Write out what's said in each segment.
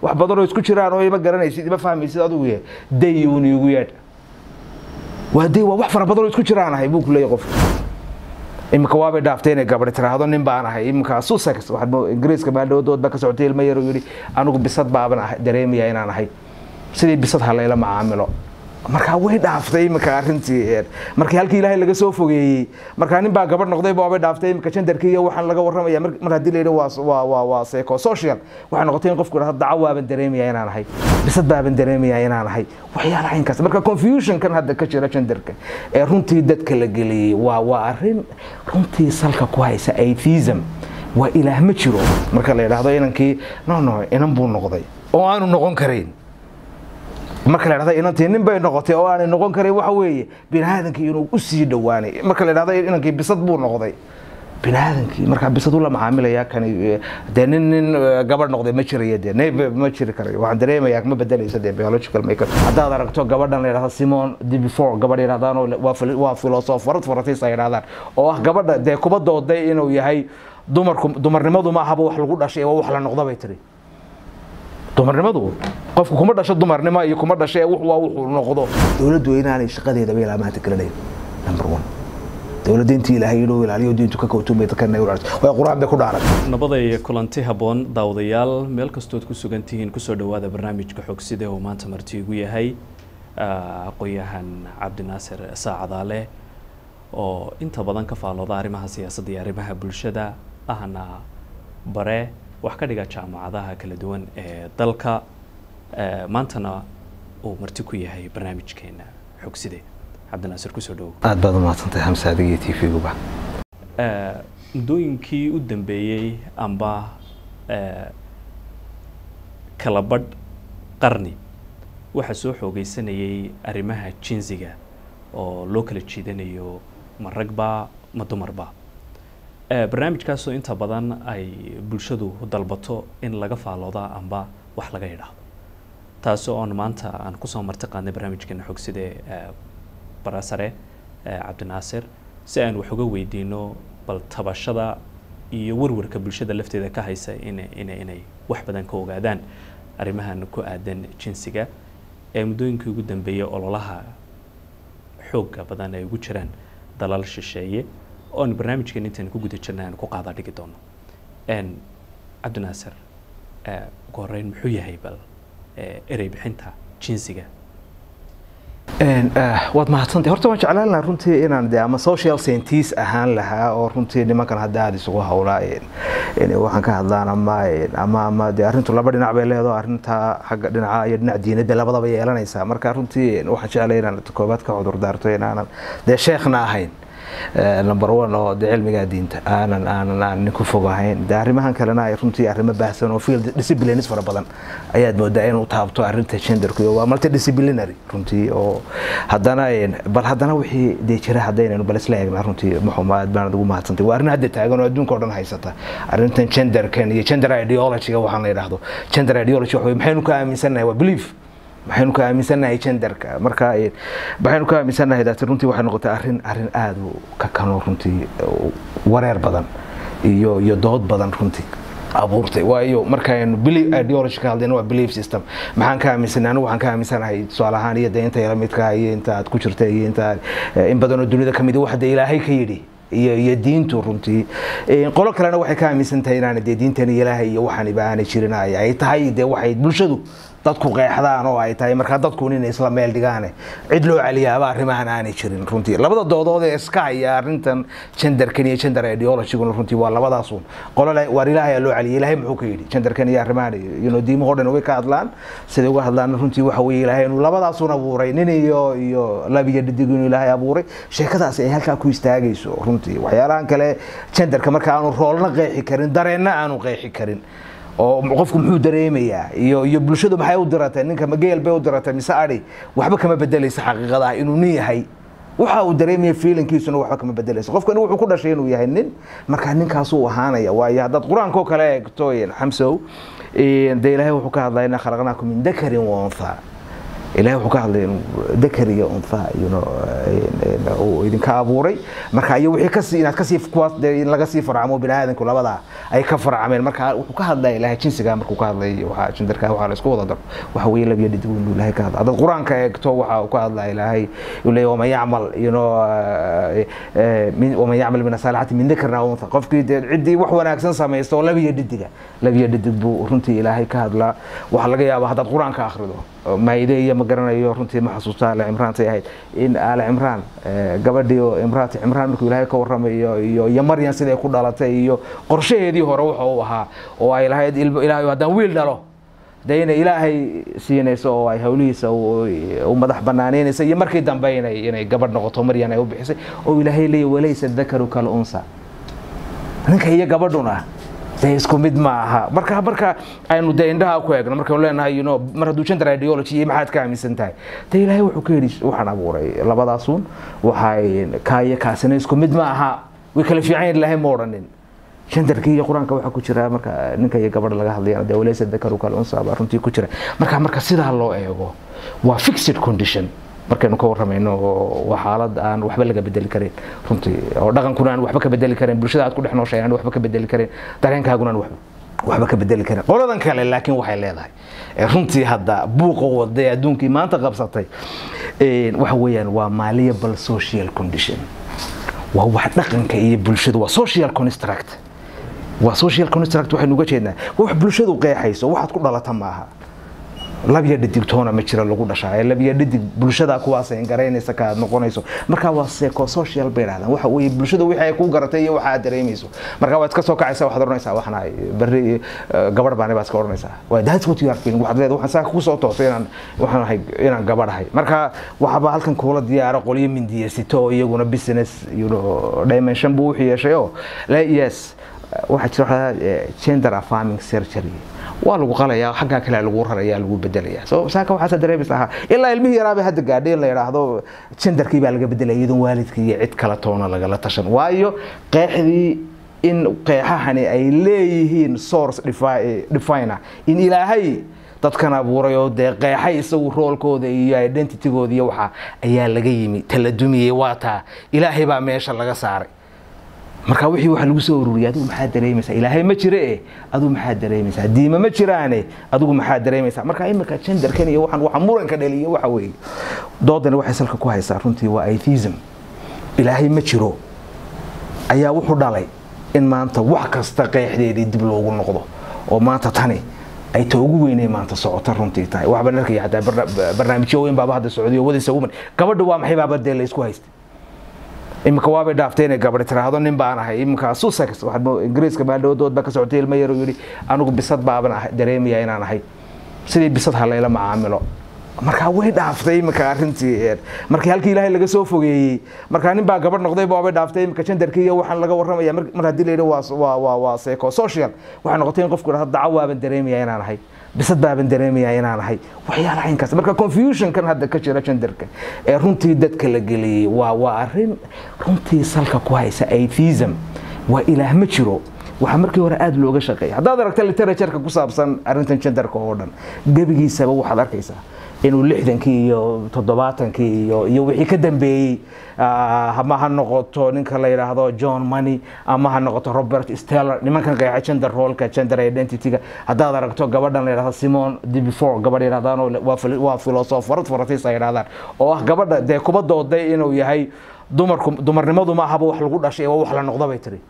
wax badan oo isku jiraan oo ima garanaysid ima fahmaysid adigu yahay day uun iigu yeedh waa day waa wax fara badan oo isku jiraan ahay buu ku leeyahay qof iminka waabay dhaaftay inay gabadhi tiraahdo nin baan ahay iminka sussex ingiriiska baaldhawadood baa ka socotay ilmo yar oo yidhi anigu bisad baaban dareemaya inaan ahay sidii bisad ha layla macaamilo markaa way dhaaftay iminka arintii markii halkii ilaahay laga soo fogeeyey markaa nin baa gabadh noqday waabay dhaaftay iminka jandarkii iyo waxaan laga warramaya mar haddii la yidhi waa waa waa seco social waxay noqotay in qofku idhahdo daco waaban dareemaya inaan ahay bisad baaban dareemaya inaan ahay waxyaala caynkaas marka confusionkan hadda ka jira jandarka ee runtii dadka la geliyey waa waa arrin runtii salka ku haysa atheism waa ilaah ma jiro marka la yidhaahdo inankii no no inan buu noqday oo aanu noqon karayn marka la dhahda inantii nin bay noqotay oo aanay noqon karin waxa weeye biniaadankii inuu u sii dhowaanay marka la dhahda inankii bisad buu noqday biniaadankii markaa bisad ula macaamilaya kani dee nin nin gabadh noqday ma jiraya dee ne ma jiri karayo waxaan dareemayaa ma bedelaysa dee biological makeup haddaad aragto gabadhan la yidhahdo simon de before gabadh yidhahdaan oo waa filosofarad faratis ay yidhahdaan oo ah gabadha dee kuba dooday inuu yahay dumarku dumarnimadu ma ahaba wax lagu dhashay waa wax la noqda bay tiri dumarnimadu qofku kuma dhasho dumarnimo iyo kuma dhasho ee waa wuxuu noqdo dowladdu inaanay shaqadeedaba ilaa maanta garanayn number one dowladda intii ilaahay inuu ilaaliyo diintu ka kowtumay dadkana way qur-aan bay ku dhaaran nabaday kulanti habboon daawadayaal meel kastood ku sugan tihiin kusoo dhowaada barnaamijka xogsida oo maanta marti igu yahay aqoon-yahan cabdinaasir saacadaale oo inta badan ka faalooda arrimaha siyaasadda iyo arrimaha bulshada ahna bare wax ka dhiga jaamacadaha kala duwan ee dalka maantana uu marti ku yahay barnaamijkeena xogside cabdinaasir kusoo dhowow aad baad umahadsantahay hamse adiga t v-guba muddooyinkii u dambeeyey amba kala badh qarni waxaa soo xoogeysanayay arrimaha jinsiga oo loo kala jiidanayo ma ragba ma dumarba barnaamijkaasoo inta badan ay bulshadu dalbato in laga faalooda amba wax laga idhaahdo taasi oon maanta aan kusoo marti qaadnay barnaamijkeena xogside barasare cabdinaasir si aan wax uga weydiino bal tabashada iyo warwarka bulshada lafteeda ka haysa in ina inay wax badan ka ogaadaan arrimahan ku aadan jinsiga ee muddooyinkii ugu dambeeyay ololaha xooga badan ay ugu jiraan dalal shisheeye oon barnaamijkeen intaan ku guda jirna aan ku qaada dhigi doono cabdinaasir ugu horeyn muxuu yahay bal erey bixinta jinsiga waad mahadsantay horta waan jeclaan lahaa runtii inaan de ama social scientist ahaan lahaa oo runtii nimankan hadda aada isugu hawlaa waxaan ka hadlaan ama ama ama de arrintu laba dhinac bay leedaho arrinta xagga dhinaca iyo dhinac diinad bay labadaba yeelanaysaa marka runtii waxaan jeclay inaan koobaad ka cudur daarto inaanan dee sheekhna ahayn number one oo de cilmiga diinta aanan aanan aan ku fog ahayn de arrimahan kalena ay runtii arrimo baahsan oo field disciplines fara badan ayaad moodaa inuu taabto arrinta genderku waa multidisciplinary runtii oo haddana bal haddana wixii dee jira haddaynaynu bal isla eegna runtii muxuma aad baan ugu mahadsantay waa arrin hadda taagan oo adduunka o dhan haysata arrintan genderkan iyo gender ideologyga waxaan la yidhaahdo gender ideology waxa maxaynu ka aaminsannahay waa belief maxaynu ka aaminsannahay genderka marka maxaynu ka aaminsannahay daati runtii waxay noqotay arrin arrin aada u ka kanoo runtii wareer badan iyo iyo dood badan runtii abuurtay waayo markaynu belief ideology ka hadlayna waa belief system maxaan ka aaminsanay anigu waxaan ka aaminsanahay tusaale ahaan iyo dee inta yala midka iyo inta aad ku jirta iyo inta in badan oo dunida kamid waxa dee ilaahay ka yidhi iyo iyo diintu runtii qolo kalena waxay ka aaminsan tahay inaan dee diintan ilaahay iyo waxaaniba aanay jirin ay tahay dee waxay bulshadu dadku qeexdaan oo ay tahay markaa dadku inay isla meel dhigaane cid loo celiyaaba arrimahan aanay jirin runtii labada doodood ee iska haya arrintan genderkan iyo gender ideologyguna runtii waa labadaasun qolo waar ilaahay loo celiyay ilaahay muxuu ka yidhi genderkan iyo arrimahan you diimahoo dhan way ka hadlaan siday uga hadlaan runtii waxa weeye ilaahay inuu labadaasun abuuray nin iyo iyo lab iyo dhidig inuu ilaahay abuuray sheekadaasi ay halkaa ku istaagayso runtii waxyaalahan kale genderka marka aanu roolna qeexi karin dareenna aanu qeexi karin oo qofku muxuu dareemayaa iyo iyo bulshadu maxay u diratay ninka mageel bay u diratay mise ari waxba kama bedelaysa xaqiiqada ah inuu nin yahay waxa uu dareemaya feelingkiisuna waxba kama bedelaysa qofkani wuxuu ku dhashay inuu yahay nin markaa ninkaasuu ahaanaya waayo haddaad qur-aanka oo kale eegto xamsow dee ilaahay wuxuu ka hadlaya inaa khalaqnaakum min dakarin wa untha ilahay wuxuu ka hadlay inuu dakar iyo untha you know, uu idinka abuuray marka iyo wixii kasii inaad kasii kuwaas dee in laga sii farcamo bini aadanku labadaa ay ka farcameen marka wuxuu ka hadlaya ilahay jinsiga markuu ka hadlay waxaa jindarka waxaa la isku wada daro waxa weeye labiyo dhidig inuu ilahay ka hadla haddaad qur-aanka eegto waxa uu ka hadlaya ilaahay uu leeyahy waman yacmal you know eh, eh, min- waman yacmal min asaalixati min dakarna aw untha qofkii dee ciddii wax wanaagsan samaysta oo labiyo dhidiga labiyo dhidig buu runtii ilaahay ka hadlaa waxaa laga yaabaa haddaad qur-aanka akhrido maayide iyo ma garanayo runtii ma xasuusta aale cimraantay ahayd in aale cimraan eh, gabadhii oo imraati cimraan markuu ilaahay ka warramayo iyo iyo maryan siday ku dhalatay iyo qorshaheedii hore wuxa uu ahaa oo ay lahayd ilmo ilaahay haddaan wiil dhalo dee inay ilaahay siinayso oo ay hawlihiisa u u madax banaanaynaysa iyo markii dambe inay inay gabadh noqoto maryan ay u bixisay oo ilaahay leeyahy walaysa dakaru kal unsa ninka iyo gabadhuna dee isku mid ma aha marka marka aynu dee indhaha ku eegno markaynu leenahay you know, mar hadduu gender ideology iyo maxaad ka aaminsan tahay dee ilaahay wuxuu ka yidhi waxaan abuuray labadaasuun waxay kaa iyo kaasina isku mid ma aha way kala fiican yihin ilaahay ma odhanin genderkii iyo qur-aanka waxaa ku jira marka ninka iyo gabadha laga hadlayana dee walaysa dakaru kal unsa baa runtii ku jira marka marka sidaa loo eego waa fixed condition markaynu ka warramayno oo waa xaalad aan waxba laga bedeli karin runtii oo dhaqankuna aan waxba ka bedeli karin bulshada aad ku dhex nooshahay aan waxba ka bedeli karin dareenkaaguna aan waxba waxba ka bedeli karin qoladan kale laakiin waxay leedahay ee runtii hadda buuqa waday adduunkii maanta qabsatay een, waxa weeyaan waa malleable social condition waa wax dhaqanka iyo bulshadu waa social construct waa social construct waxaynu uga jeednaa waa wax bulshadu qeexayso waxaad ku dhalata maaha labya dhidig toona ma jira lagu dhashaa ee labya dhidig bulshada kuwaas ay garaynaysa ka aad noqonayso marka waa seco social bay dhahdaan waxa weeye bulshada wixii ay ku garatay iyo waxa aad dareemayso marka waad iska soo kacaysaa waxaad oranaysaa waxaan ahay berri eh, gabadh baan baad iska oranaysaa waa that's what you are feeling waxaad leedahay waxaan saa ku soo toosay inaan waxaan ahay inaan gabadh ahay marka waxaba halkan kuula diyaaro qolyo mindiyasito oo iyaguna business you know dimension buu wuxuu yeeshay oo le- yes waxaa jira waxaa eh, gender affirming surgery waa lagu qalayaa xaggaa kale lagu rarayaa lagu bedelayaa so saaka waxaasa dareemaysa ahaa ilaa ilmihii yaraaba hadda gaadhay in la yidhaahdo genderkii baa laga bedelaya iyadoon waalidkii iyo cid kale toona lagala tashan waayo qeexdii in qeexahani ay leeyihiin source defi- definer in ilaahay dadkan abuuray oo dee qeexay isagu roolkooda iyo identitygooda iyo waxa ayaa laga yimi taladumiyey waa taa ilaahay baa meesha laga saaray marka wixii waxa lagu soo ururiyay adigu maxaa dareemaysaa ilaahay ma jire eh adigu maxaa dareemaysaa diima ma jiraane adigu maxaa dareemaysaa marka imika genderkan iyo waxaan waxa muranka dhaliya waxa weeye doodani waxay salka ku haysaa runtii waa atheism ilaahay ma jiro ayaa wuxuu dhalay in maanta wax kasta qeexdeedii dib loogu noqdo oo maanta tani ay ta ugu weynay maanta socota runtii tahay waxba narkaya xataa barna- barnaamijyo weyn baaba hadda socdiyo wadaysa woman gabadha waa maxay baaba dee la isku haysta imika waabay dhaaftay inay gabadhi tiraahdo nin baan ahay imika sussex waxaad mo- ingiriiska maaldhawadood baa ka socotay ilmo yar oo yidhi anigu bisad baaban ahay dareemaya inaan ahay sidii bisad ha layla macaamilo markaa way dhaaftay imika arrintii een, markii halkii ilaahay laga soo fogeeyey markaa nin baa gabadh noqday waabay dhaaftay imika genderkii iyo waxaan laga warramaya mar mar haddii la yidhi waa waa waa waa seco social waxay noqotay in qofku yidhahdo daco waaban dareemaya inaan ahay bisad baaban dareemaya inaan ahay waxyaalaha inkaas marka confusionkan hadda ka jira genderka ee runtii dadka la geliyey waa waa arrin runtii salka ku haysa atheism waa ilaah ma jiro waxaa markii hore aada looga shaqeeya haddaad aragta literatureka ku saabsan arrintan genderka oo dhan gebigiisaba waxaad arkaysaa inuu lixdankii iyo toddobaatankii iyo iyo wixii ka dambeeyey ah, ama ha noqoto ninka la yidhaahdo john money ama ha noqoto robert steller nimankan qeexa gender rolka gender identityga haddaad aragto gabadhan la yidhahdo simon debefore gabadh yidhahdaan oo waa fil- waa filosofarad faransiis ay yidhahdaan oo ah gabadha dee kuba dooday inuu yahay dumarku dumarnimadu ma ahaba wax lagu dhashay waa wax la noqdo bay tiri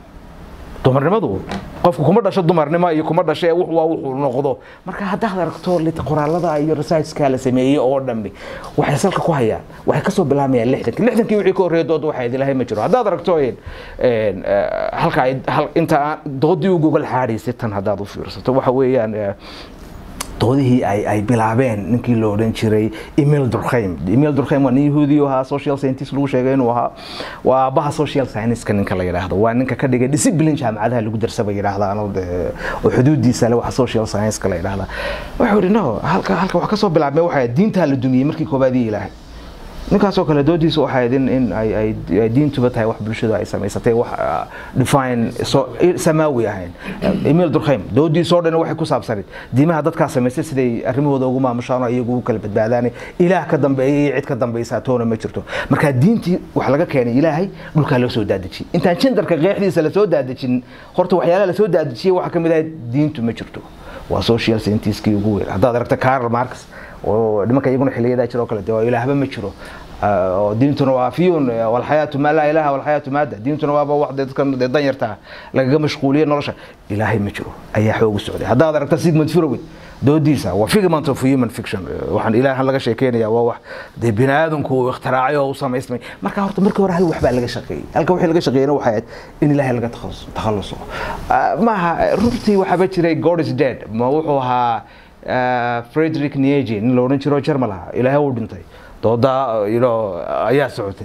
dumarnimadu qofku kuma dhasho dumarnimo iyo kuma dhasho wux waa wuxuu noqdo marka haddaad aragto lit- qoraalada iyo researchka la sameeyey oo dhambi waxay salka ku hayaan waxay kasoo bilaamayaan lixdankii lixdankii wixii ka horreeya dood waxay ilaahay ma jiro haddaad aragto een, een, eh, halka ay- hal- inta aan doodii u gogol xaadhaysay tan haddaad u fiirsato waxa weeyaan eh, doodihii ay ay bilaabeen ninkii la odhan jiray emil durkheim emil durkheim waa nin yahuudi ahaa social scientist lagu sheegay inuu ahaa waa aabbaha social science-ka ninka la yidhaahdo waa ninka ka dhigay discipline jaamacadaha lagu darsaba yidhaahdaan oo dee oo xuduudiisa le waxa social science-ka la yidhaahdaa wuxuu yidhi no halka halka wax ka soo bilaabmay waxaa diintaa la dumiyey markii koobaadii ilaahay ninkaasoo kale doodiisa waxay ahayd in in ay ay ay diintuba tahay wax bulshadu ay samaysatay wax ah, define so samaawi ahayn emil durkheim doodiisoo dhan waxay ku saabsanayd diimaha dadkaa samaystay siday arrimahooda ugu maamushaan oo iyagu u kala badbaadaan ilaah ka dambeeya iyo cid ka dambaysa toona ma jirto marka diintii wax laga keenay ilaahay dhulkaa loo soo daadejiyey intaan jindarka qeexdiisa lasoo daadejin horta waxyaalaha lasoo daadejiyey waxaa ka mid ahayd diintu ma jirto waa social scientistkii ugu weyn haddaad aragta Karl Marx oo nimanka iyaguna xiliyadaa jira oo kale dee waa ilaahba ma jiro Ah, oo diintuna waa afiyuun eh, walxayaatu maa laa ilaaha walxayaatu maada diintuna waaba wax dee dadkan dee danyarta lagaga mashquuliye nolosha ilaahay ma jiro ayaa xoog u socday haddaad aragta Sigmund Freud doodiisa waa figment of human fiction Eh, waxaan ilaahan laga sheekeynaya waa wax dee bini aadamku uu ikhtiraacay oo u samaysmay marka horta markii hore hal wax baa laga shaqeeyey halka wixii laga shaqeeyena waxay ahayd in ilaahay laga takhalus- takhaluso Ah, maaha runtii waxaaba jiray god is dead ma wuxuu ahaa ah, Friedrich Nietzsche nin la odhan jiro Jarmal ahaa ilaahay uu dhintay doodaa you know, ayaa socotay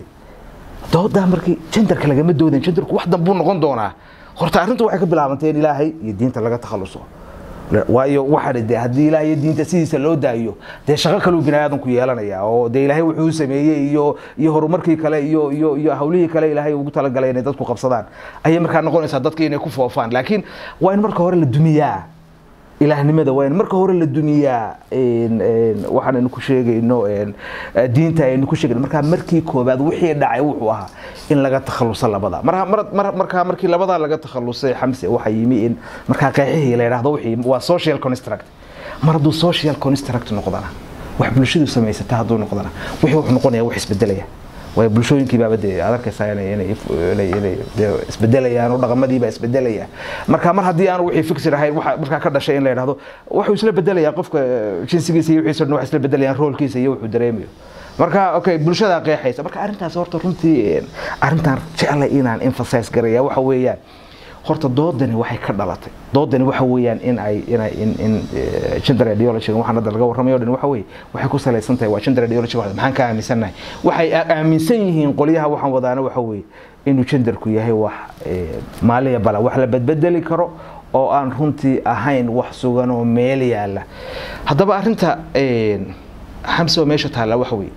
doodaa markii jendarka lagama doodan jendarku wax danbuu noqon doonaa horta arrintu waxay ka bilaabantay in ilaahay iyo diinta laga takhaluso Le- waayo waxaa de haddii ilaahay iyo diinta sidiisa loo daayo dee shaqo kaluu bini aadanku yeelanaya oo dee ilaahay wuxuu u sameeyey iyo iyo horumarkii kale iyo iyo iyo hawlihii kale ilaahay ugu talagalay inay dadku qabsadaan ayay markaa noqonaysaa dadka inay ku foofaan laakiin waa in marka hore la dumiyaa ilaahnimada waa in marka hore la dumiyaa een, een, waxaan aynu ku sheegayno een, eh, diinta aynu ku sheegayno markaa markii koobaad wixii dhacay wuxuu ahaa in laga takhaluso labada marka mar- mar- markaa markii labadaa laga takhalusay xamse waxaa yimi in markaa qeexihii la yidhaahdo wixii waa social construct mar hadduu social construct noqdana wax bulshadu samaysata hadduu noqdana wixii wuxuu noqonaya wax isbedelaya way bulshooyinkii baaba dee aad arkaysaa inay inay inay inay dee isbedelayaan oo dhaqamadii baa isbedelaya marka mar haddii aan wixii fikir ahayn waxa markaa ka dhashay in la yidhaahdo wuxuu isla bedelayaa qofka eh, jinsigiisa iyo wixiisa dhan wax isla bedelayaan roolkiisa iyo wuxuu dareemayo marka okay bulshada qeexaysa marka arrintaas horta runtii eh, arrintan jeclay inaan emphasize garaya waxa weeyaan horta doodani waxay ka dhalatay doodani waxa weeyaan in ay in ay in in eh, gender ideology waxaan hadda laga warramayo dhan waxa weeye waxay ku salaysan tahay waa gender ideology waxa maxaan ka aaminsanahay waxay a- aaminsan yihiin qolyaha waxaan wadaana waxa weeye inuu genderku yahay wax eh, maaliya bala wax la badbedeli karo oo aan runtii ahayn wax sugan oo meel yaala haddaba arrinta eh, xamse oo meesha taalla waxa weeye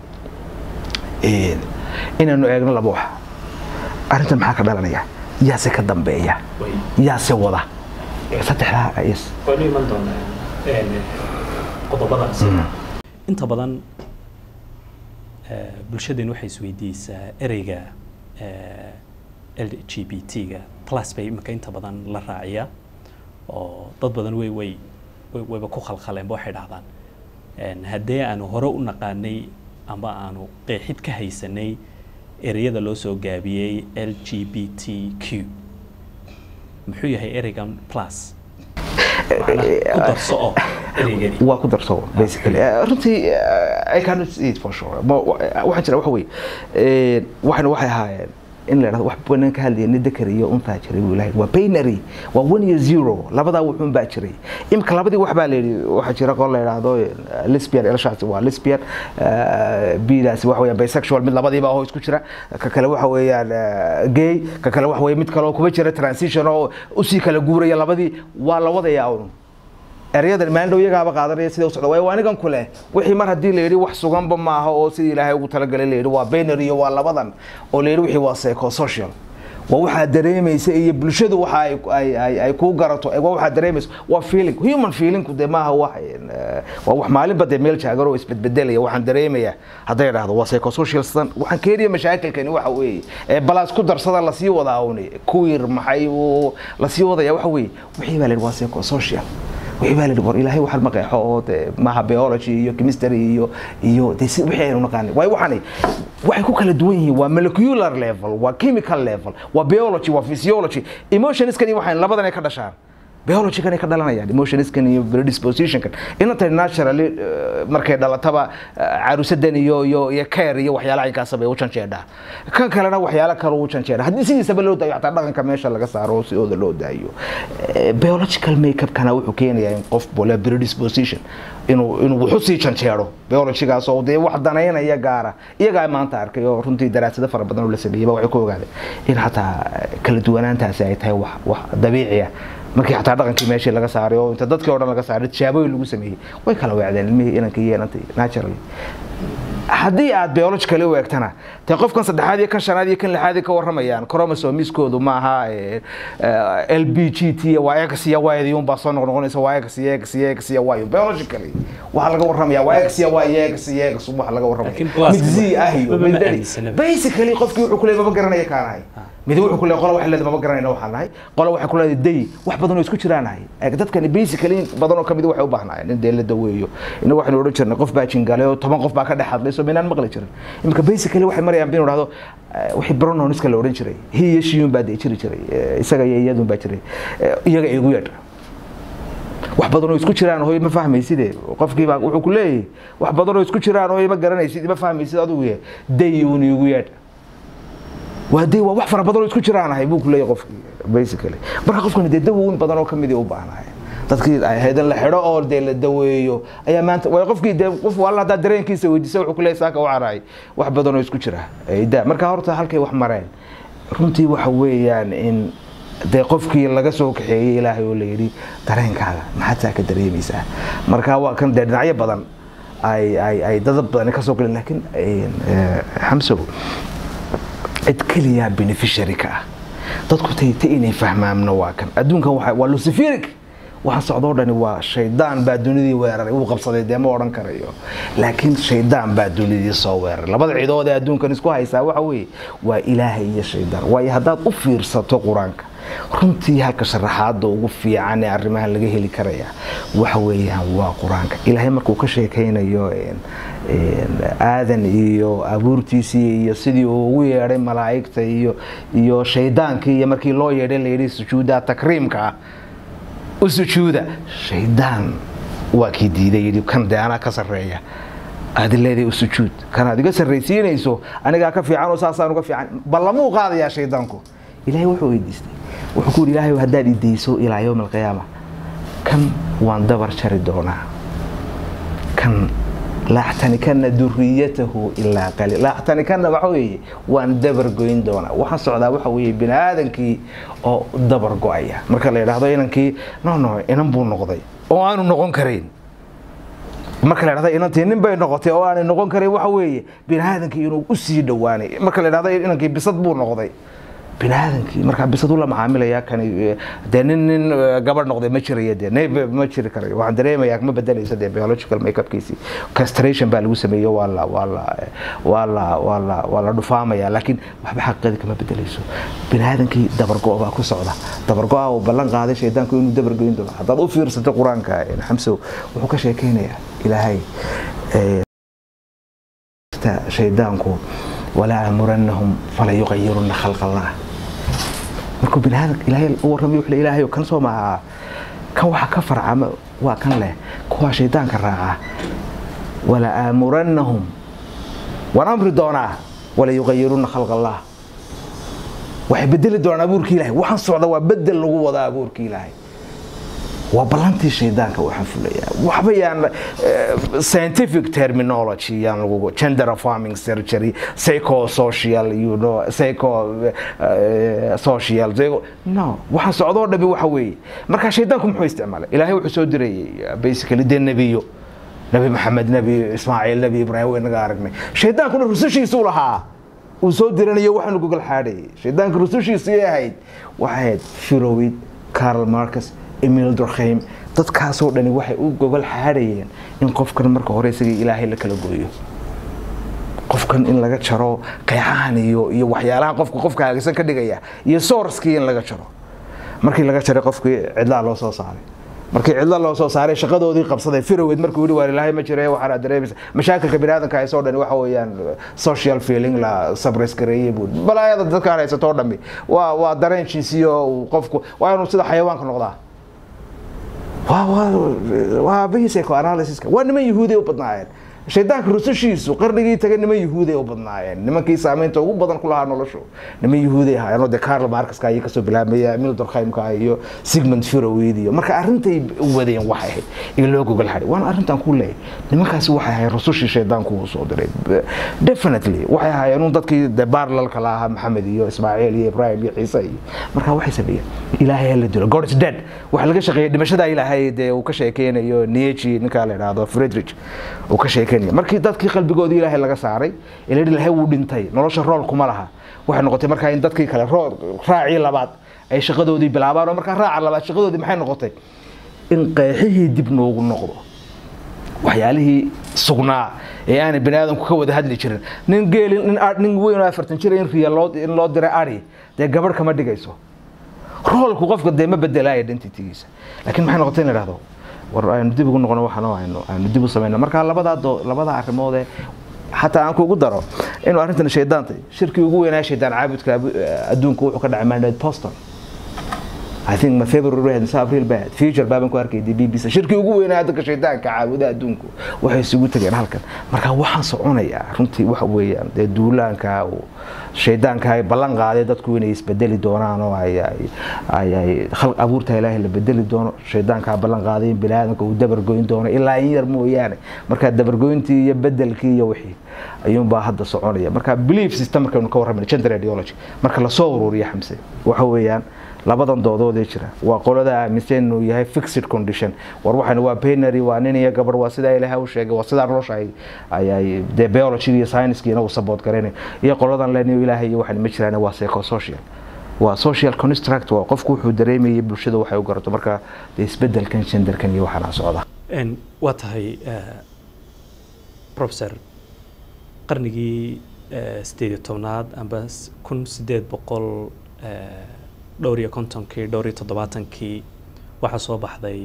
eh, inaanu eegno laba wax arrintan maxaa ka dhalanaya yaase ka dambeeya yaase wada saddexdaa yes waynu iman doonaa qodobadaas inta badan bulshadeen waxay isweydiisaa ereyga l g b t-ga plus bay imika inta badan la raaciyaa oo dad badan way way way- wayba ku khalkhaleenba waxay dhahdaan haddee aanu hore u naqaanay ama aanu qeexid ka haysanay ereyada loo soo gaabiyey l g b t q muxuu yahay ereygan plus macnaha ku darso oo ereygani waa ku darso basically Eh, runtii eh, i cannot see it for sure Ma- wa- waxaan jira waxa weeye eh, waxana waxay ahaayeen in la yidhahdo wax banan ka hadlaya ni dakar iyo untaa jiray buu ilahay waa binary waa one iyo zero labadaa wuxuun baa jiray imika labadii wax baa layidhi waxaa jira qol la yidhaahdo eh, lesbian elshaasi waa lesbian eh, bidaasi waxa weeyaan bisexual mid labadiiba oo isku jira ka kale waxa weeyaan eh, gay ka kale waxa weeye mid kale oo kuba jira transition oo usii kala guuraya labadii waa la wadayaa un eryadan maalin dhow iyagaaba qaadanaya sida u socda waayo waa anigan ku leh wixii mar haddii la yidhi wax suganba maaha oo sidii ilaahay ugu talagalay la yidhi waa binary iyo waa labadan oo la yidhi wixii waa psychosocial waa waxaa dareemaysa iyo bulshadu waxa ay ay ay, ay kuu garato waa waxaa dareemaysa waa feeling human feelingku dee maaha wax eh, waa wax maalinba dee meel jaagar oo isbedbedelaya waxaan dareemaya hadday dhahdo waa psychosocial sidan waxaan keenaya mashaakilkani waxa weeye ee balaas ku darsada lasii wadaa une queer maxay uu lasii wadaya waxa weeye wixii baa la yidhi waa psychosocial wixii baa la yidhi war ilaahay waxaan maqeexo oo dee maaha biology iyo chemistry iyo iyo dee si wixii aynu naqaanay waayo waxani waxay ku kala duwan yihiin waa molecular level waa chemical level waa biology waa physiology emotionskani waxaan labadan ay ka dhashaan biology-kan ay ka dhalanayaan emotionskan iyo predispositionkan inantay naturally eh, markay dhalataba eh, carusadan iyo iyo iyo care iyo waxyaalaha inkaasaba ay u janjeedhaa kan kalena waxyaalo kale u janjeedha haddii sidiisaba loo daayo xataa dhaqanka meesha laga saaro oo sidooda loo daayo Eh, biological makeup-kana wuxuu keenayaa in qof bole predisposition inuu inuu wuxu sii janjeero biologigaas oo dee wax danaynaya gaara iyagaa maanta arkay oo runtii daraasado fara badan oo la sameeyey ba waxay ku ogaadeen in xataa eh, kala duwanaantaasi ay tahay wax wax dabiici ah markii xataa dhaqankii meeshii laga saaray oo inta dadkii oo dhan laga saaray tijaabooyin lagu sameeyey way kala weecdeen ilmihii inankii iyo inantii naturally haddii aad biologically u eegtana dee qofkan saddexaad iyo kan shanaad iyo kan lixaad ka waramayaan chromosomiskoodu maaha l b g t waa x iyo y unbaa soo noqnoqonaysa waa x iyo x iyo x iyo y biologically waxaa laga waramaya waa x iyo y iyo x iyo x waxa laga waramaya Laakiin plus mid z ah iyo maba mid dali aaminsanaba. basically qofkii wuxuu ku leeyahay maba garanaya kaanahay mid wuxuu ku leeyahay qola waxay leedahay maba garanayna waxaan nahay qola waxay ku leedahay day wax badan oo isku jiraanahay dadkani basically in badan oo kamid waxay u baahnaayeen in dee la daweeyo inagu waxaynu odhan jirnay qof baa jingalay oo toban qof baa ka dhex hadlay soo maynaan maqli jirin iminka basically waxay marayaan binu dhahdo wixii pronouns-ka la odhan jiray he iyo she un baa dee jiri jiray Eh, isaga iyo iyadun baa jiray Eh, iyaga igu yeedha wax badan oo isku jiraan hooy ma fahmayside qofkii baa wuxuu ku leeyahay wax badan oo isku jiraan hooy ma garanaysid ma fahmaysid adigu ye day uun igu yeedha waa day waa wax fara badan oo isku jiraanahay buu ku leeyahay qofkii basically marka qofkani dee dawoin badan oo kamid u baahnahay dadkii ay ahayd in la xidho oo dee la daweeyo ayaa maanta waa qofkii dee qof walla haddaa dareenkiisa weydiisa wuxuu ku leeyahay saaka u caraay wax badan oo isku jira Ay daa marka horta halkay wax mareen runtii waxa weeyaan in dee qofkii laga soo kaxeeyey ilaahay oo la yidhi dareenkaaga maxaad saa ka dareemaysaa marka waa kan dee dhinacyo badan ay ay ay dad badan ka soo galeen laakiin eh, xamsow cid keliya beneficiary ka ah dadku tayta inay fahmaamna waa kan adduunkan waxa- waa luciferic waxaan socdoo dhani waa shaydaan baa dunidii weeraray wuu qabsaday dee ma odhan karayo laakiin shaydaan baa dunidii soo weeraray labada cidood ee adduunkan isku haysaa waxa weeye waa ilaahay iyo shaydaan waayo haddaad u fiirsato qur-aanka runtii halka sharaxaada ugu fiican ee arrimahan laga heli karaya waxa weeyaan waa qur-aanka ilaahay markuu ka sheekaynayo een, een, aadan iyo abuurtiisii iyo sidii uu ugu yeedhay malaa'igta iyo iyo shaydaankii iyo markii loo yeedhay la yidhi sujuuda takriimka ah u sujuuda shaydaan waa kii diiday yidhi kan dee anaa ka sarreeya aad leedahay u sujuud kan aad iga sarraysiinayso anigaa ka fiican oo saasaan uga fiican ballamuu qaadayaa shaydaanku ilaahay wuxuu weydiistay wuxuu ku yidhi ilaahay haddaad idayso ilaa yowm alqiyaama kan waan dabar jari doonaa kan laaxtanikana duriyatahu ilaa qaliil laaxtanikana waxa weeye waan dabar goyn doonaa waxaan socdaa waxa weeye bini aadankii oo dabar go-aya marka la yidhaahdo inankii no no inan buu noqday oo aanu noqon karayn marka la yidhahdo inantii nin bay noqotay oo aanay noqon karayn waxa weeye bini aadankii inuu u sii dhowaanay marka la yidhahdo inankii bisad buu noqday bini aadankii markaa bisad ula macaamilaya kani eh, dee nin nin eh, gabadh noqday ma jiraya dee nayb ma jiri karayo waxaan dareemayaa ma bedelaysa dee biological makeupkiisii castration baa lagu sameeyo waa la waa la eh, waa la waa la waa la dhufaamaya laakiin waxba xaqiiqadii kama bedelayso bini aadankii dabargo baa ku socda dabargo-a uu ballan qaaday shaydaanku inuu dabargoyn doono haddaad u fiirsato qur-aanka eh, xamsow wuxuu ka sheekeynayaa ilaahay eh, shaydaanku walaa amurannahum fala yuqayiruna khalq allah markuu bini aadam ilaahay u warramayo wuxuu ilaahay kan soo maaha kan waxa ka farcama waa kan leh kuwa shaydaanka raaca wala aamurannahum waan amri doonaa wala yuqayiruna khalq allah waxay bedeli doonaan abuurkii ilaahay waxaan socda waa bedel lagu wada abuurkii ilaahay waa ballantii shaydaanka waxaan fulayaa waxba yaan eh, scientific terminology yaan lagu gender affirming surgery psychosocial you know psycho eh, social psycho- no waxaan socdoo dhabi waxa weeye marka shaydaanku muxuu isticmaalay ilaahay wuxuu soo diray eh, basically dee nebiyo nebi maxamed nebi ismaaciil nebi ibraahim way naga aragnay shaydaankuna rusushiisuu lahaa uu soo diranayo waxaanu gogol xaadhayay shaydaanka rusushiisii ahayd waxay ahayd firowid carl marcus emil durkheim dadkaasoo dhani waxay u gogol xaadhayeen in qofkan marka hore isagii ilaahay la kala gooyo qofkan in laga jaro qeexahan iyo iyo waxyaalaha qofka qofka hagsan ka dhigaya iyo sourcekii in laga jaro markii laga jaray qofkii cidlaa loo soo saaray markii cidla loo soo saaray shaqadoodii qabsaday firowed markuu yidhi waar ilaahay ma jira waxaana dareemaysa mashaakilka biniaadanka haysoo dhani waxa weeyaan social feeling la sabres gareeyey buu balaayada dadkaan haysatoo dhami waa waa dareen jinsiyo uu qofku waa inuu sida xayawaanka noqdaa waa waa waa aabihii psychoanalysiska waa niman yahuuday u badnaayeen shaydaanka rusushiisu qarnigii tagay niman yahuuday u badnaayeen nimankii saamaynta ugu badan ku lahaa noloshu niman yahuuday ahaayeen de carl marcuska ayay kasoo bilaabmaya emil durkheimka iyo sigmund firowid iyo marka arrintay wadeen waxay ahayd iyo loo gogol xadhay waana arrintan ku leeyahay nimankaasi waxay ahayd rusushii shaydaanku uu soo diray definitely waxay ahaayeen un dadkii de baarlalka la ahaa maxamed iyo ismaaciil iyo ibrahim iyo ciise iyo marka waxay sameeyeen ilaahay ha la dilo god is dead waxa laga shaqeeyay dhimashada ilaahay dee uu ka sheekeynayo nietzsche ninkaa la idhaahdo friedrich uu ka sheekey kenya markii dadkii qalbigoodii ilaahay laga saaray ila ilaahay wuu dhintay nolosha rool kuma laha waxay noqotay markaa in dadkii kale raacii labaad ay shaqadoodii bilaabaan oo markaa raaca labaad shaqadoodii maxay noqotay in qeexihii dib noogu noqdo waxyaalihii sugnaa ee aanay bani aadamku ka wada hadli jirin nin geeli nin weyn oo afartan jira in riya loo in loo diray ari dee gabadh kama dhigayso roolku qofka dee ma bedelaya identitygiisa laakiin maxay noqotay in la dhahdo war aynu dib ugu noqono waxaan aynu aynu dib u samayno marka labadaa doo labadaa arrimoodee xataa aan kugu daro inuu arrintan shaydaantay shirkii ugu weynaa shaydaan caabudka adduunka wuxuu ka dhacay mandate boston I think my favorite red is April bad future baaban ku arkay BBC shirkii ugu weynaa dadka shaydaanka caabuda adduunku waxay isugu tageen halkan marka waxaan soconayaa runtii waxa weeyaan dee duulaanka uu shaydaanka ay ballan qaaday dadku inay isbedeli doonaan oo ay ay ay khalq abuurta ilaahay la bedeli doono shaydaanka ballan qaaday in bini'aadamka uu dabargoyn doono ilaa in yar mooyaane marka dabargoyntii iyo bedelkii iyo wixii ayuunbaa hadda soconaya marka belief system markaynu ka warramayna gender ideology marka lasoo ururiyo xamse waxa weeyaan labadan doodoodee jira waa qolada aaminsan inuu yahay fixed condition war waxaan waa binary waa nin iyo gabar waa sidaa ilaahay u sheegay waa sidaa nolosha ay ay dee biology iyo science ina uu support garanayo iyo qoladan leenayo ilaahay iyo waxaan ma jiraan waa psychosocial waa social construct waa qofku wuxuu dareemayay bulshada waxay u garato marka dee isbedelkan genderkan iyo waxaana socda waa tahay professor qarnigii sideed iyo tobnaad amba kun sideed boqol dhowr iyo kontonkii dhowr iyo toddobaatankii waxaa soo baxday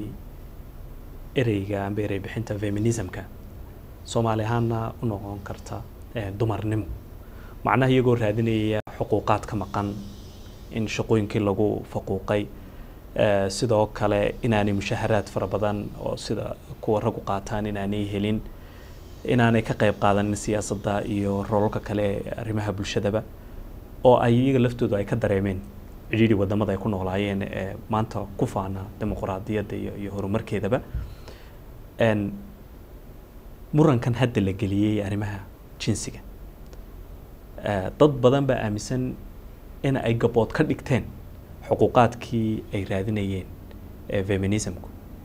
ereyga amba erey bixinta feminismka soomaali ahaanna u noqon karta dumarnimo macnaha iyagoo raadinaya xuquuqaad ka maqan in shaqooyinkii lagu faquuqay sidoo kale inaanay mushaharaad fara badan oo sida kuwa raggu qaataan inaanay helin inaanay ka qayb qaadanin siyaasadda iyo roolka kale ee arrimaha bulshadaba oo ay iyaga laftoodu ay ka dareemeen cidhiidhi wadamada ay ku noolaayeen ee maanta ku faana dimuqraadiyadda iyo iyo horumarkeedaba murankan hadda la geliyey arrimaha jinsiga dad badan baa aaminsan in ay gabood ka dhigteen xuquuqaadkii ay raadinayeen ee feminismku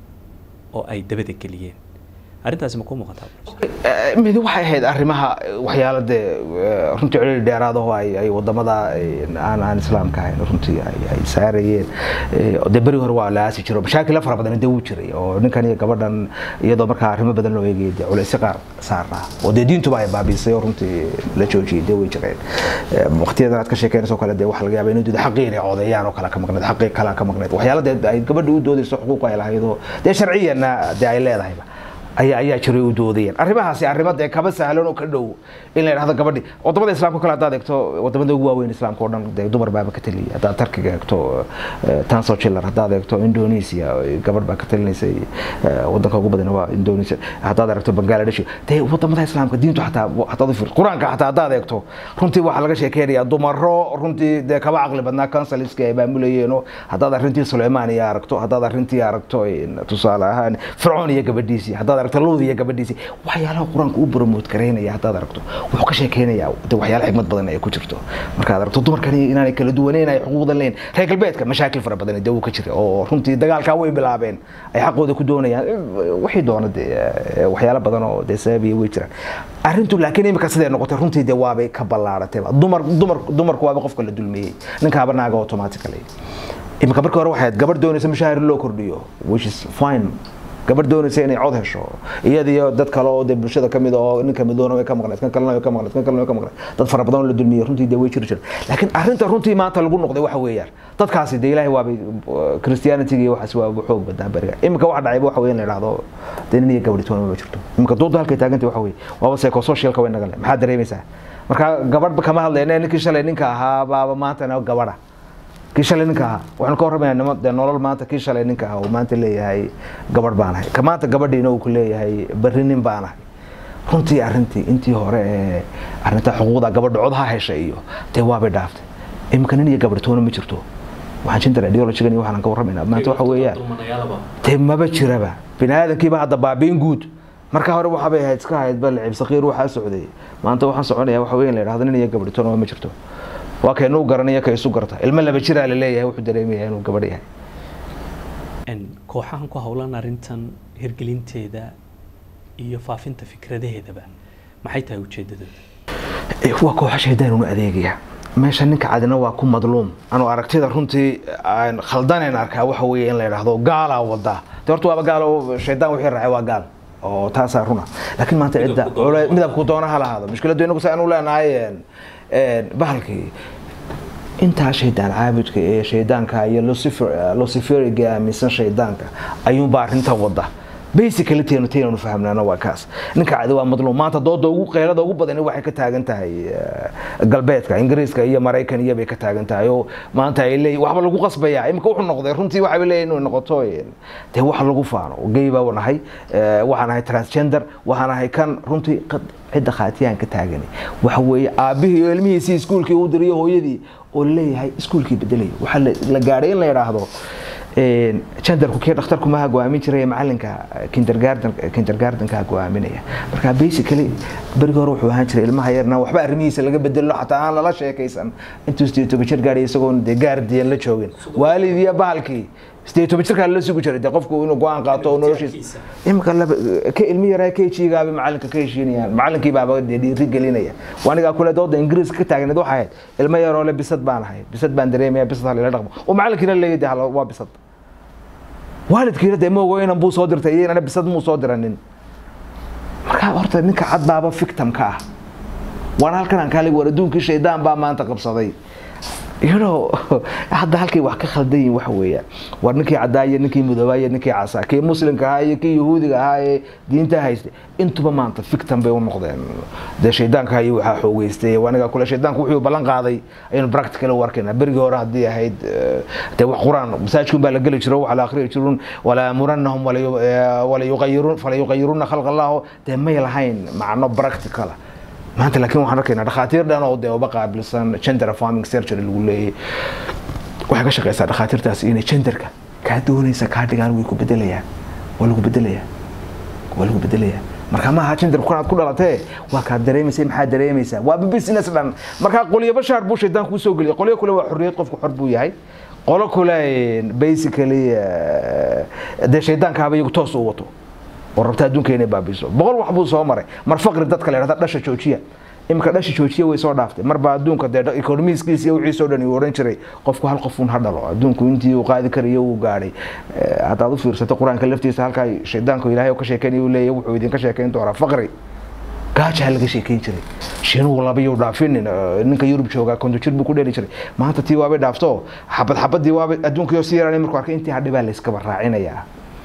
oo ay dabada geliyeen arrintaasi ma ku muuqataa mid waxay ahayd arrimaha waxyaalo dee runtii celiili dheeraadaho ay ay wadamada aan aan islaamka ahayn runtii ay ay saarayeen dee beri hore waa la aasi jiro mashaakila fara badan dee wuu jiray oo ninkan iyo gabadhan iyadoo markaa arrimo badan loo eegayay dee culaysyo qaar saarnaa oo dee diintuba ay baabiisay oo runtii la joojiyay dee way jireen waqtiyadan aad ka sheekeynayso kale dee waxa laga yaaba inuu diido xaqii inay codeeyaan oo kale ka maqneed xaqii kale ka maqneed waxyaalo dee ay gabadha u doodayso xuquuq ay lahayd oo dee sharciyanna dee ay leedahayba ayaa ayaa jiray u doodayeen arrimahaasi arrimo dee kaba sahlan oo ka dhow in la yidhahdo gabadhi wadamada islaamka kale haddaad eegto wadamada ugu waaweyn islaamka oo dhan dee dumar baaba ka taliyay haddaad tarkiga eegto tanso chiller haddaad eegto indonesia gabadh baa ka talinaysay wadanka ugu badan waa indonesia haddaad eegto bangladesh dee wadamada islaamka diintu xataa hadaad ufir qur-aanka xataa haddaad eegto runtii waxaa laga sheekeynayaa dumaro runtii dee kaba caqli badnaa councilska ay maamulayeenoo haddaad arrintii suleymaan iyo aragto haddaad arrintii aragto tusaale ahaan fircoon iyo gabadhiisii haddaad aragto luud iyo gabadhiisii waxyaalaha qur-aanka u promote gareynaya haddaad aragto wuxuu ka sheekeynayaa de waxyaala xigmad badan ay ku jirto markaad aragto dumarkani inaanay kala duwaneyn ay xuquuqdan leyn reer galbeedka mashaakil fara badan dee uu ka jira oo runtii dagaalkaa way bilaabeen ay xaqooda ku doonayaan wixii doona dee waxyaalo badan oo dee sababiya way jiraan arrintu laakiin imika siday noqotay runtii dee waabay ka ballaaratayba dumar dumar dumarku waaba qofka la dulmeeyey ninkaaba naaga automatically imika markii hore waxay gabadh doonaysa mushaahir loo kordhiyo which is fine gabadh doonaysa inay cod hesho iyada iyo dad kale oo dee bulshada kamid oo ninka midoona way ka maqneed kan kalena way ka maqneed kan kalena way ka maqneed dad fara badan oo la dulmiyey runtii dee way jiri jira laakiin arrinta runtii maanta lagu noqday waxa weeyaan dadkaasi dee ilaahay waabay christianity iyo waxaas waa xoog badaa beriga imika waxa dhacayba waxa weeye in la yidhahdo dee nin iyo gabadhi toona ma jirto imika dooda halkay taagantay waxa weeye waaba psychosocialka way nagan leh maxaad dareemaysaa marka gabadh kama hadlayna ninkii shalay ninka ahaa baaba maantana gabadha kii shalay ninka ahaa waxaanu ka warramayaa de nolol maanta kii shalay ninka ahaa uu maanta leeyahay gabadh baan ahay ka maanta gabadhiina uu ku leeyahay berri nin baan ahay runtii arrintii intii hore ee arrinta xuquuqda gabadha cod ha heshay iyo dee waabay dhaaftay imika nin iyo gabadh toona ma jirto waxaan gender ideologigan iyo waxaan ka warramaynaa maanta waxa weeyaan dee maba jiraba bini aadamkiiba hadda baabiin guud marka hore waxaabay ahayd iska ahayd bal cib saqiir waxaa socday maanta waxaan soconaya waxa weeye in la yidhahdo nin iyo gabadh toona ma jirto waa kaynuu garanaya ka isu garta ilmo laba jiraa la leeyahay wuxuu dareemaya inuu gabadh yahay kooxahan ku howlan arrintan hirgelinteeda iyo faafinta fikradaheedaba maxay tahay ujeedadooda Eh, waa kooxa shaydaan unu adeegaya meesha ninka cadina waa ku madluum anuu aragtida runtii aan khaldanayn arkaa waxa weeye in la yidhaahdo gaalaa wada de horta waaba gaal oo shaydaan wixii raacay waa gaal oo taasaa runa laakiin maanta cidda Midabku doona. cule- midabku doona ha lahaado mushkiladdu inagu sa anu leenahay een, een, bahalkii intaa shaydaan caabudka ee shaydaanka iyo Lucifer- luciferiga aaminsan shaydaanka ayuunbaa arrinta wada basically teenu teenu fahamnaana waa kaas ninka cadi waa madluum maanta dooda ugu qeylada ugu badani waxay ka taagan tahay eh, galbeedka ingiriiska iyo maraykan iyo bay ka taagan tahay oo maanta ay leeyihin waxba lagu qasbaya imika wuxuu noqday runtii waxay leeyihin inuu noqoto eh, dee wax lagu faano gay baa nahay eh, waxaan ahay transgender waxaan ahay kan runtii qad- cidda khaatiyaan ka taagani waxa weeye aabihii iyo ilmihiisii iskuulkii u diriyo hooyadii oo laleeyahay iskuulkii bedelaya waxaa la- la gaadhay in la yidhaahdo een, genderku kii dhakhtarku maha go-aamin jiray macalinka kindergarden kindergardenka go-aaminaya marka basically berigi hore wuxuu ahaan jiray ilmaha yarna waxba arrimihiisa laga bedelo xataa aan lala sheekaysan intuu sideed toban jir gaadhay isagoon dee gaardiyan la joogin waalid iyo bahalkii sideed toban jirkaa lala sugi jiray dee qofku inuu go-aan qaato oo noloshiisa imika laba ka ilmi yaraa kjigaaba macalinka ka heshiinayaan macalinkii baaba dee dhiiri gelinaya waanigaa kule dooda ingiriiska ka taagneed waxay ahayd ilmo yaroo le bisad baan ahay bisad baan dareemaya bisad halila dhaqmo oo macalinkiina leeyahay dee hala- waa bisad waalidkiina dee moogo inan buu soo dirtay iyo inana bisad muu soo diranin marka horta ninka cad baaba victim ka ah waana halkan aan kaalig war adduunkii shaydaan baa maanta qabsaday you know hadda halkay wax ka khaldan yihin waxa weeyaan war ninkii caddaa iyo ninkii mudoobaa iyo ninkii casaa kii muslimka ahaa iyo kii yahuudiga ahaa ee diinta haystay intuba maanta victim bay u noqdeen dee shaydaanka iyo waxaa xoogeystay waniga kule shaydaanku wuxuu ballan qaaday ayaynu practical u arkaynaa berigii hore haddii ahayd eh, dee wax quraan masaajidkun baa la geli jiro waxa la akhriyi jirun wala amurannahum wala yu- eh, wala yuqayirun fala yuqayiruna khalqa allahu dee may lahayn macno practical ah maanta laakiin waxaan arkaynaa dhakhaatiir dhan oo dee uba qaabilsan gender farming surgery lagu leeyahay waxay ka shaqeysaa dhakhaatiirtaas inay genderka kaa doonaysa kaa dhigaan way ku bedelayaan waa lagu bedelayaa waa lagu bedelayaa marka ma aha gender kanaad ku dhalatee waa kaa dareemaysa maxaa dareemaysaa waa business dhan marka qolyo bashaar buu shaydaan kuu soo geliyay qolyo kule waa xorriyad qofku xor buu yahay qolo kule basically eh, dee shaydaankaaba iyagu toos u wato oo rabta adduunka inay baabiiso boqol wax buu soo maray mar faqri dadka la yidhahda dhasha joojiya imika dhasha joojiya way soo dhaaftay marba adduunka dee economiskiisa iyo wixiisoo dhan uu oran jiray qofku hal qof un ha dhalo adduunku intii uu qaadi karayo uu gaadhay Eh, haddaad u fiirsato qur-aanka laftiisa halkaa shaydaanku ilaahay oo ka sheekeynaya uu leeyahay wuxuu idinka sheekeyn doonaa faqri gaajaa laga sheekeyn jiray shiinuhu labayuu dhaafinin eh, ninka yurub joogaa konto jir buu ku dheli jiray maanta tii waabay dhaafto xabad xabadii waabay adduunkii oo si yaranay markuu arkay intii hadhi baa la iskaba raacinayaa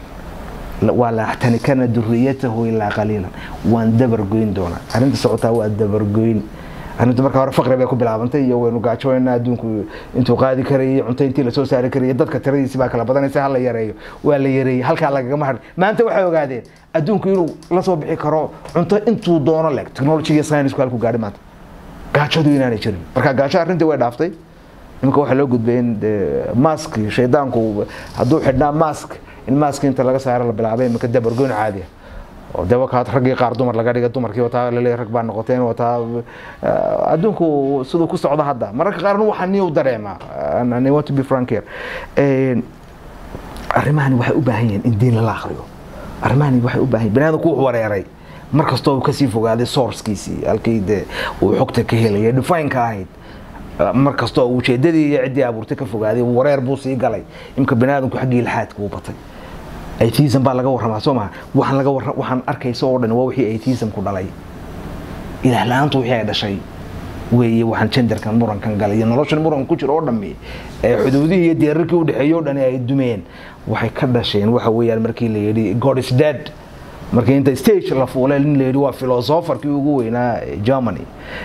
waa la axtanikana duriyatahu ilaa qaliilan waan dabargoyn doonaa arrinta socotaa waa dabargoyn arrinta marka hore faqri bay ku bilaabantay iyo waynu gaajoonaa adduunku intuu qaadi karayay cunto intii lasoo saari karayay dadka tiradiisi baa kala badanaysa hala yareeyo waa la yareeyey halkaa lagagama hadhin maanta waxay ogaadeen adduunku inuu la soo bixi karo cunto intuu doono leg technology iyo science-ku halku gaadhi maanta gaajadu inaanay jirin marka gaajo arrintii way dhaaftay iminka waxaa loo gudbay in dee mask shaydaanku hadduu xidhnaa mask in mask inta laga saaro la bilaabay iminka dabargoyn caadi ah oo dee wakaad raggii qaar dumar laga dhigay dumarkii wataa laleeyahay rag baa noqoteen wataa eh, adduunku siduu ku socdo hadda mararka qaarna waxaa ni u dareemaa and I want to be frank here Eh, arrimahani waxay u baahan yihiin in diin lala akhriyo arrimahani waxay u baahan yihiin baniaadamku wuxuu wareeray mar kastoo uu kasii fogaaday sourcekiisii halkii dee uu xogta ka helaya defineka ahayd mar kastoo uu ujeedadii iyo ciddii abuurtay ka fogaaday wareer buu sii galay imka baniaadamku xaggii ilxaadka uu batay atheism baa laga warramaa soo maha waxaan laga warra waxaan arkaysa oo dhan waa wixii atheismku dhalay ilaah la-aantu wixii ay dhashay weeye waxaan genderkan murankan galay iyo noloshan muran ku jiro oo dhammi ee xuduudihii iyo deerarkii u dhexeeyey oo dhani ay dumeen waxay ka dhasheen waxa weeyaan markii la yidhi god is dead markii inta stage la fuulay nin la yidhi waa philosopherkii ugu weynaa ee germany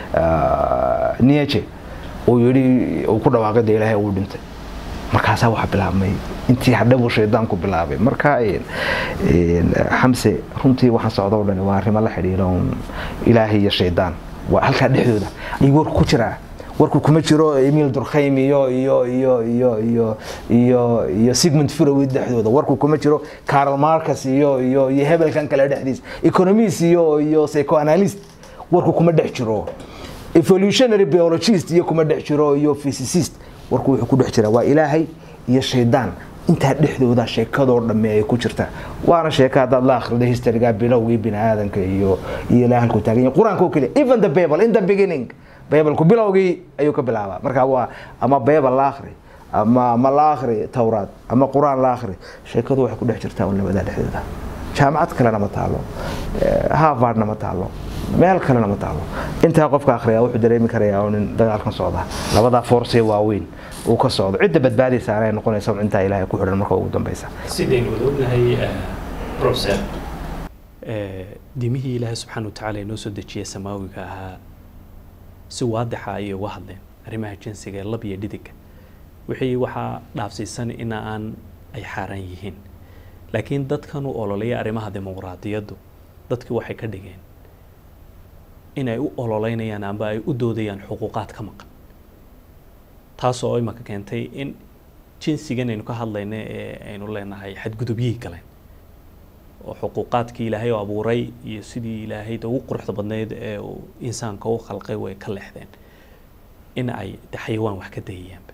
uh, nietzsche uu yidhi uu ku dhawaaqay dee ilaahay uu dhintay markaasaa waxa bilaabmay intii hadhe buu shaydaanku bilaabay marka een, een, xamse runtii waxaan socda o dhani waa arrimo la xidhiidha un ilaahay iyo shaydaan waa halkaa dhexdooda ayuu warku ku jiraa warku kuma jiro emil durkheim iyo iyo iyo iyo iyo iyo iyo sigmund freud dhexdooda warku kuma jiro carl marcus iyo iyo iyo hebelkan kale dhexdiisa economist iyo iyo psychoanalyst warku kuma dhex jiro evolutionary biologist iyo kuma dhex jiro iyo physicist warku wuxuu ku dhex jira waa ilaahay iyo shaydaan intaa dhexdooda sheekadoo dhamme ay ku jirtaa waana sheeka haddaad la akhrido historyga bilowgii bini aadanka iyo iyo ilaa halkuu taagan yahay qur-aanka oo keliya even the bible in the beginning bibleku bilowgii ayuu ka bilaabaa marka waa ama bible la akhri ama ama la akhri towraad ama qur-aan la akhri sheekadu waxay ku dhex jirtaa un labadaa dhexdooda jaamacad kalena ma taalo harvardna ma taalo meel kalena ma taalo intaa qofka akhriya wuxuu dareemi karayaa oo nin dagaalkan socda labadaa force waaweyn uu ka socdo cidda badbaadaysa anay noqonaysa un intaa ilaahay ku xidhan marka ugu dambeysa sidaynu wada ognahay professor diimihii ilaahay subxaana watacaala inoo soo dejiyay samaawiga ahaa si waadixa ayay uga hadleen arrimaha jinsiga ee lab iyo dhidiga wixii waxaa dhaafsiisan in aan ay xaaraan yihiin laakiin dadkan u ololeeya arrimaha dimuqraadiyaddu dadkii waxay ka dhigeen in ay u ololeynayaan amba ay u doodayaan xuquuqaad ka maqan taasoo imaka keentay in jinsigan aynu ka hadlayna ee aynu leenahay xadgudubyihii galeen oo xuquuqaadkii ilaahay oo abuuray iyo sidii ilaahayd ugu quruxda badnayd ee uu insaanka u khalqay way ka leexdeen in ay de xayawaan wax ka dayayaanba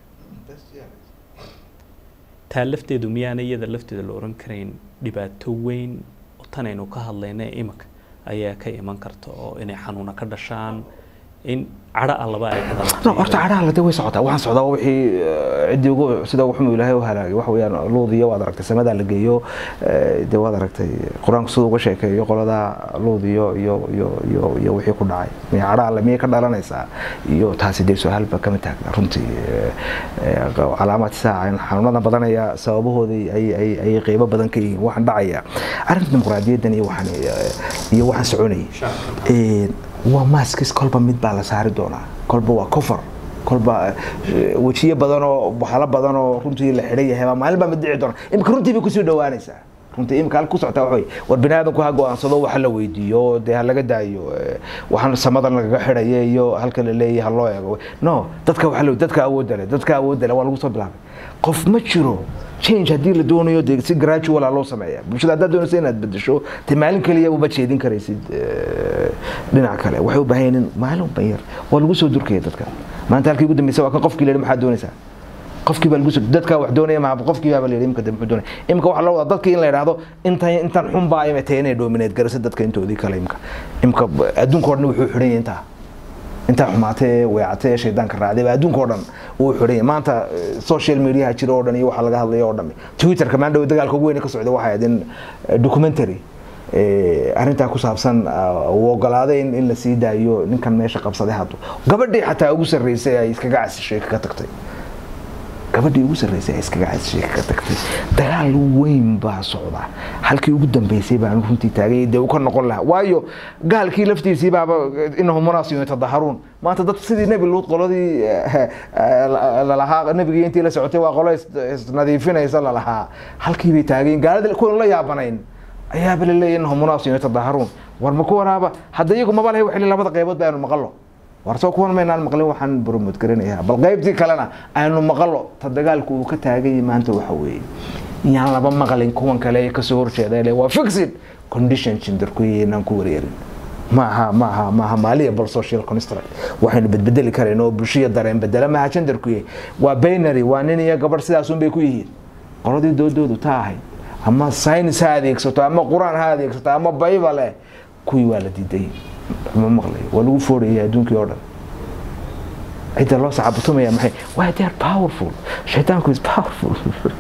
taa lafteedu miyaana iyada lafteeda la oran karayn dhibaato weyn oo tan aynu ka hadlayna imika ayaa ka iman karta oo inay xanuuna ka dhashaan in cadho allaba ay ka no horta cadhaha lade way socotaa waxaan socdaa wixii ciddii ugu sida ugu xumuu ilaahay u halaagay waxa weeyaan luudiyo waad aragtay samadaa la geeyo dee waad aragtay qur-aanku siduu uga sheekeeyo qoladaa luudiyo iyo iyo iyo iyo wixii ku dhacay miya cadha alle miyay ka dhalanaysaa iyo taasi dee su-aalba kama taagna runtii calaamaad saaca xanuunada badanaya sababahoodii ay ay ay qeybo badan ka yihiin waxaan dhacaya arrinta dimuqraadiyaddan iyo waxaan iyo waxaan soconayay waa maaskis kolba mid baa la saari doonaa kolba waa cover kolba wejiyo badan oo waxyaalo badan oo runtii la xidhan yahay baa maalin baa mid dhici doona imika runtii bay kusoo dhawaanaysaa runtii imika halka ku socotaa waxa wey war bini aadamku ha go-aansado waxa la weydiiyo dee ha laga daayo waxaan samadan lagaga xidhaya iyo halka la leeyahay ha loo eego no dadka waxa la dadka awoodda leh dadka awoodda leh waa lagu soo bilaabay qof ma jiro change haddii la doonayo dee si gradual loo sameeya bulshada haddaad doonayso inaad bedesho dee maalin kaliya uma jeedin karaysid dhinac kale waxay u baahan yihiin maalin bayar waa lagu soo durkaya dadka maanta halkii ugu dambeysa waa kan qofkii la yidhi maxaad doonaysaa qofkii baa lagu soo dadka wax doonaya ma qofkii baa la yidhi imka muxuu doonaya imka waxaa loo wadaa dadkii in la yidhaahdo intan intan xun baa ima tahay inay dominate garasa dadka intoodii kale imka imka adduunka oo dhan wuxuu xidhan yahay intaa intaa xumaatee weecatee shaydaanka raacday baa adduunka oo dhan uu xidhan yahay maanta social mediaha jira oo dhan iyo waxaa laga hadlaya oo dhan twitterka maan dhow dagaalka ugu weyn ka socda waxay ahayd in documentary arrintaa ku saabsan uu ogolaaday in la sii daayo ninkan meesha qabsaday haddu gabadhii xataa ugu sarreysay ay iskaga casishay kaga tagtay gabadhii ugu sarreysay ay iskaga casishay kaga tagtay dagaal weyn baa socda halkii ugu dambeysay baan runtii taagay dee uu ka noqon lahaa waayo gaalkii laftiisii baaba inahum munaasiyun yatadaharuun maanta dad sidii nebi luud qoladii lalahaa nebigii intii la socotay waa qolo isnadiifinaysa lalahaa halkii bay taageen gaalada kuwan la yaabanayn ayaaba la leeyahy inahum munaasiyun yatadaharuun war ma kuwanaaba hadda iyagu maba lahay waxili labada qaybood ba aynu maqallo war soo kuwan maynaan maqlin waxaan boromod garanayaa bal qaybtii kalena aynu maqallo ta dagaalku uu ka taagay maanta waxa weeye yaan laba maqlin kuwan kale ee kasoo horjeeda le waa fixed condition jindarkuynaan ku wareerin maaha maaha maaha maaliya bal social construct waxaynu bedbedeli karayn oo bulshaya dareen bedela maaha jindarkuye waa binary waa nin iyo gabadh sidaasun bay ku yihiin qoladii doodoodu taa ahayd ama science ha adeegsato ama qur-aan ha adeegsato ama bible kuwii waa la diiday ma maqlay waa lagu foodhaya adduunkii oo dhan cidda loo sacabatumaya maxay waa they are powerful shaytaanku is powerful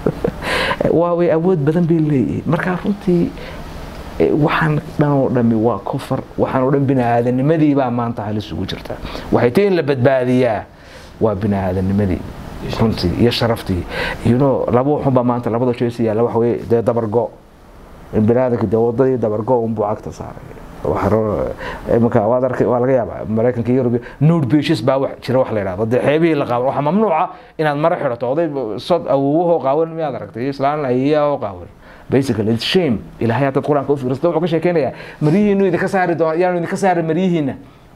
waa way awood badan bay leeyihiin markaa runtii waxaan dhan oo dhami waa kofar waxaan oo dhan bini aadanimadii baa maanta halis ugu jirta waxay tahi in la badbaadiyaa waa bini aadanimadii runtii iyo sharaftii you know laba waxun baa maanta labada jeesi yaalla waxa weye dee dabargo bini aadanka dee wadadii dabargo unbuu cagta saaray imika waad arkay waa laga yaabaa maraykanka iyo yurub nude beaches baa wax jira wax la yidhahdo dee xeebihii la qaawan waxaa mamnuuca inaad maro xidhato oday sod awowahoo qaawan miyaad aragtay islaan ayiyahoo qaawan basically it's shame ilaahay haddaad qur-aanka u fiirsata wuxuu ka sheekeynayaa maryihiinu idinka saari doona yaanu idinka saari maryihiina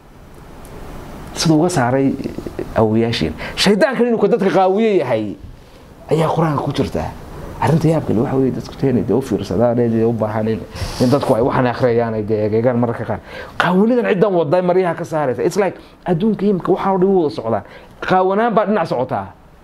siduu uga saaray awoyaashiin shaydaankan inuu dadka qaawiye yahay ayaa qur-aanka ku jirtaa arrinta yaabkale waxa weye dadku teenay dee u fiirsadaan ee u baahan in in dadku ay waxaan akhriyayaan ay dee egeegaan mararka qaar qaawanidan ciddan waday maryaha ka saaraysa it's like adduunka imika waxaan oo dhan u wada socdaan qaawanaan baa dhinac socotaa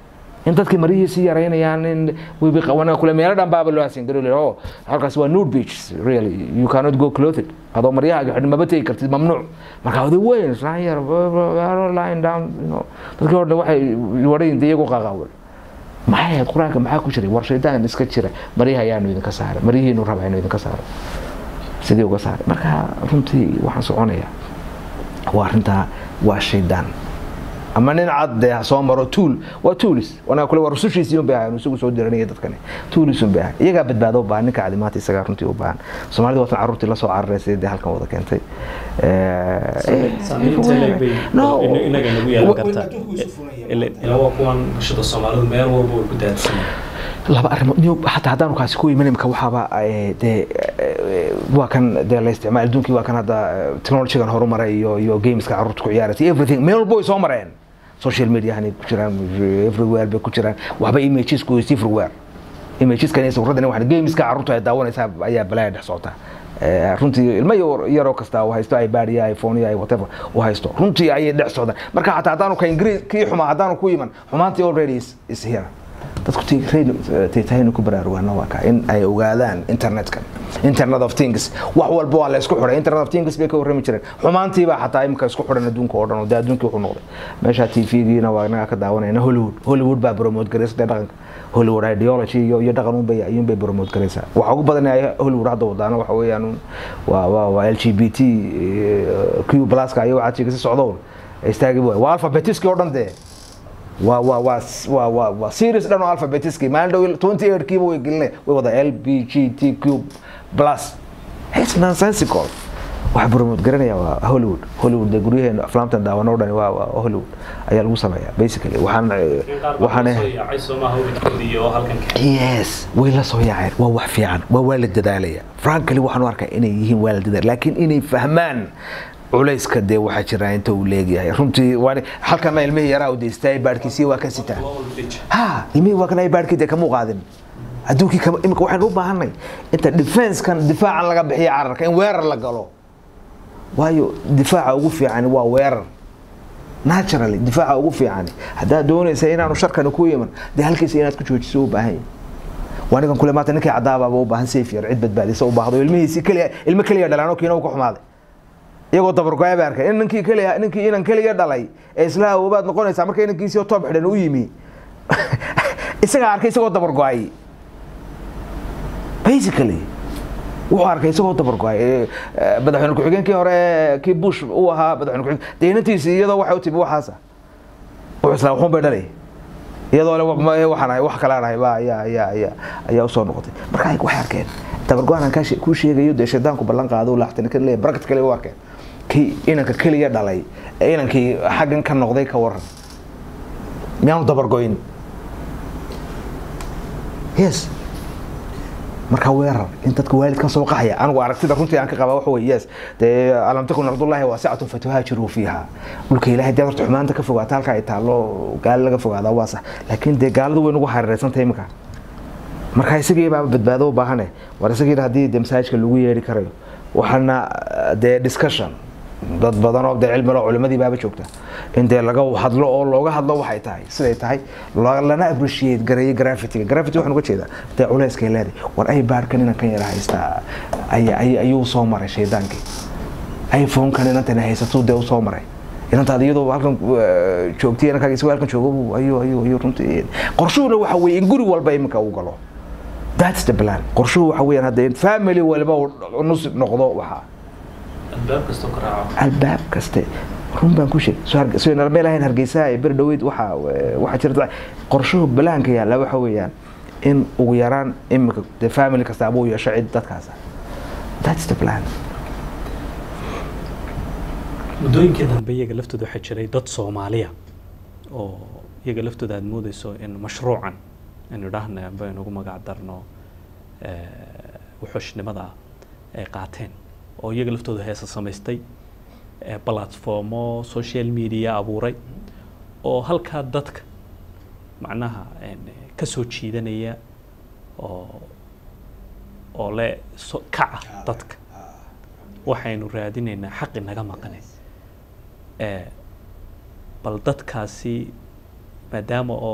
in dadkii marihiisi yaraynayaan in wibi qawana kule meelo dhan baaba loo hasin gari oh halkaas waa nude beach really you cannot go clothed adoo maryahaaga xidhin maba tegi kartid mamnuuc marka oday weyn islaan yar lying down you know dadkii hore waxay wadhayin dee iyagu qaqaawan maxay ahayd qur-aanka maxaa ku jiray war shaydaan iska jira maryaha ayaanu idinka saaray maryihiinu raba inu idinka saaro sidii uga saaray marka runtii waxaan soconayaa waa arrintaa waa shaydaan ama nin cad dee ha soo maro tuul waa tuulis wanaa kule waa rusushiisii un bay ahayn isagu soo diranaya dadkani tuulis un bay ahayn iyagaa badbaado u baahan ninka cadimaanta isagaa runtii u baahan soomaalida waatan carruurtii la soo carareysay dee halkan wada keentay saamaynta leeg bay inaga nagu yeelan kartaa ila waa kuwan bulshada soomaalidu meel walba way ku daadsan laba arrimood niyo hataa haddaanu kaasi ku iman imka waxaaba dee waa kan dee la isticmaal adduunkii waa kan hadda technologygan horumaray iyo iyo gameska carruurta ku ciyaaraysa everything meel walba way soo mareen social mediahani ku jiraan everywhere bay ku jiraan waxba imagesku is everywhere imageskan iyo sawirradan waxaan gameska carruurta ay daawanaysaa ayaa balaaya dhex socota runtii ilmo yaroo kasta uu haysto ipad iyo iphone iyo whatever uu haysto runtii ayay dhex socdaan marka xataa haddaanu ka ingiriis kii xumaa haddaanu ku iman xumaantii already is, is here dadku taytahaynu ku baraarugaana waa kaa in ay ogaadaan internetkan internet of things wax walba waa la isku xidhay internet of things bay ka warrami jireen xumaantiibaa xataa imika isku xidhan adduunka oo dhan oo dee adduunkii wuxuu noqday meesha t v-giina waa inaga ka daawanayna hollywood hollywood baa promote garaysa dee dhaqanka hollywood ideology iyo iyo dhaqan unbay ayuunbay promote garaysaa waxa ugu badan ay hollywood hadda wadaana waxa weeyaan waa waa waa l g b t q pluska iyo waxaa jiga si socdoon istaagi waa alphabetiski oo dhan dee waa waa waa waa waa waa series dhan oo alphabetiski maalin dhow twenty eight kiiba way gelinay way wada l b g t q plus it's nonsensical waxa promote garanaya waa hollywood hollywood dee guryaheena aflaamtan daawano o dhan waa waa hollywood ayaa lagu sameeyaa basically waxaan waxaan yes way la soo yaaceen waa wax fiican waa waa la dadaalaya frankly waxaan u arkaa inay yihiin waa la dadaal laakiin inay fahmaan culayska dee waxaa jira inta uu leegyahay runtii waan halkana ilmihii yaraa u deystay baadhkiisii waa ka sitaa ha ilmihii waa kana baadhkii dee kamuu qaadin adduunkii kama imika waxaynu u baahanay inta defenskan difaacan laga bixiyo cararka in weerar la galo waayo difaaca ugu fiicani waa weerar naturally difaaca ugu fiicani haddaad doonaysa inaanu sharkani ku iman dee halkiisa inaad ku joojiso u baahan yahay waanigan kule maanta ninkii cadaabaaba u baahan safe yar cid badbaadisa u baahdo ilmihiisi keliya ilmo keliya dhalaano kiina uu ka xumaaday iyagoo dabargoya ba arkay in ninkii keliya ninkii inan keliya dhalay ee isla awoobaad noqonaysaa marka inankiisii toob xidhan u yimi isagaa arkay isagoo dabargoay basically wuxuu arkay isagoo dabargoay madaxweyne ku-xigeenkii hore kii bush uu ahaa madaxweyne ku-xigeen dee inantiisii iyadoo waxay u timi waxaasa wuxuu islaa waxuun bay dhalay iyadoo le waxaan ahay wax kalaan ahay baa ayaa ayaa ayaa ayaa usoo noqotay marka waxay arkeen dabargo-aan aan kuu sheegayo dee shaydaanku ballan qaado laxtani ka leeyahay barakat kale u arkeen kii inanka keliya dhalay ee inankii xaggan ka noqday ka waran miyaanu dabargoyn yes marka weerar in dadka waalidkan soo qaxaya anigu aragtida runtii aan ka qaba waxa wey yes dee alam takun ardullahi waasicatun fatuhaajiruu fiiha dhulka ilaahay dee horta xumaanta ka fogaata halka ay taallo gaali laga fogaadaa waa sax laakiin dee gaaladu way nagu hareereysantahay imika marka isagii baa badbaado u baahane war isagii haddii dee masaajidka lagu yeeri karayo waxaana dee discussion dad badan oo dee cilmilo culimadii baaba joogta in dee laga hadlo oo looga hadlo waxay tahay siday tahay lana appreciate gareeyo graffitiga graffiti waxaan uga jeedaa dee culayskay leedahay war ay baarhkan inankan yara haystaa ayuu soo maray shaydaankii iphone-kan inantan haysatuu dee u soo maray inantaad iyadoo halkan joogtay inankaaga isagoo halkan joogo ayuu ayuu ayuu runtii qorshuhuna waxa weeye in guri walba iminka uu galo that's the plan qorshuhu waxa weeyaan hadda in family walba uu nus noqdo waxaa albaab kastoo ka raaco albaab kaste run baan ku sheeg soo meel ahayn hargeysa ee beri dhaweyd waxa waxaa jirta qorshuhu balaanka yaalla waxa weeyaan in ugu yaraan iminka dee family kasta abuu yeesho cid dadkaas that's the plan muddooyinkii dambe iyaga laftooda waxaa jiray dad soomaaliya oo iyaga laftooda aada moodeyso in mashruucan inu idhaahna amba inugu magac darno wuxuushnimada ay qaateen oo iyaga laftooda heesa samaystay platformo social media abuuray oo halkaa dadka macnaha ka soo jiidanaya oo oo le so kaca dadka waxaynu raadinaynaa xaqi naga maqane bal dadkaasi maadaama oo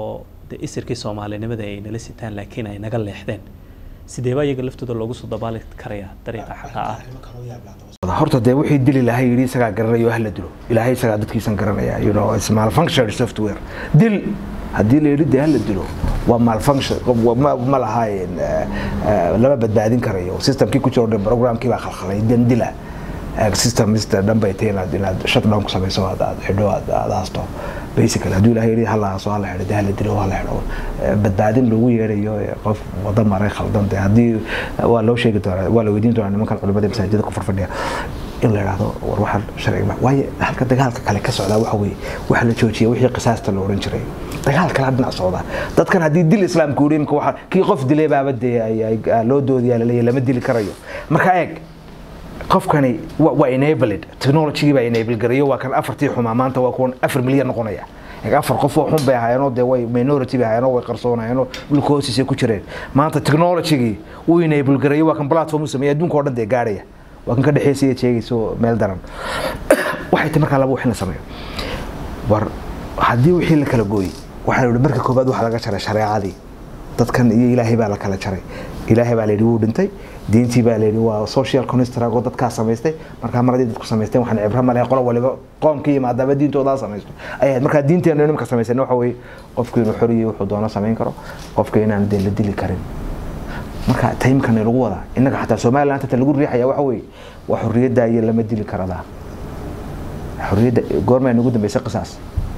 dee isirkii soomaalinimada ay nala sitaan laakiin ay naga leexdeen sideebaa iyaga laftooda loogu soo dabaali karayaa dariiqa xaqa ah horta dee wixii dili lahay yidhi isagaa garanayo hala dilo ilaahay isagaa dadkiisan garanaya you know it's malfunctioned software dil haddii la yidhi dee hala dilo waa malfunction ma, ma lahaayeen lama badbaadin karayo systemkii ku jiro dhan programkii baa khalkhalay dan dila system mr dhan bay tahay inaad inaad shutdown ku samayso aad aad xidho aad aad haasto basically hadduu ilaahay yidhi hala haaso hala xidho dee hala dilo hala xidho badbaadin loogu yeerayo qof wada maray khaldan dee haddii waa loo sheegi doonaa waa la weydiin doonaa nimankan culimada masaajida ku farfadhiya in la yidhaahdo war waxaan sharciga waayo halka dagaalka kale ka socdaa waxa weeye waxa la joojiyay wixii qisaasta la oran jiray dagaal kala dhinac socda dadkan haddii dil islaamka uu imka waxa kii qof dilay baaba dee loo doodiyaa laleeyahay lama dili karayo marka eeg qofkani waa enabled technologygii baa enable garayo waa kan afartii xumaa maanta waa kuwan afar milyan noqonaya afar qof oo xun bay ahaayeenoo dee way minority bay ahaayeenoo way qarsoonayeenoo dhulka hoostiisa ku jireen maanta technologygii uu enable garayo waa kan platform u sameeyay adduunka oo dhan dee gaarhaya waa kan ka dhexeysaya sheegayso meel daran waxay tahay markaa laba wax in la sameeyo war haddii wixii la kala gooyey waxaa la marka koobaad waxa laga jaray shareecadii dadkan iyo ilaahay baa la kala jaray ilaahay baa layidhi wuu dhintay diintii baa layidhi waa social construct oo dadkaa samaystay markaa mar haddii dadku samaysteen waxaan cibro ma lehe qolo waliba qoomka iyo maadaama diintoodaa samaysto ay ahayd markaa diinteenu nimka samaysana waxa weeye qofku inuu xoriyo wuxuu doono samayn karo qofka inaan dee la dili karin marka taymkan lagu wadaa innaga xataa somaliland hata lagu riixaya waxa weeye waa xorriyadda iyo lama dili karadaa xorriyadda goormaa nagu dambeysay qisaas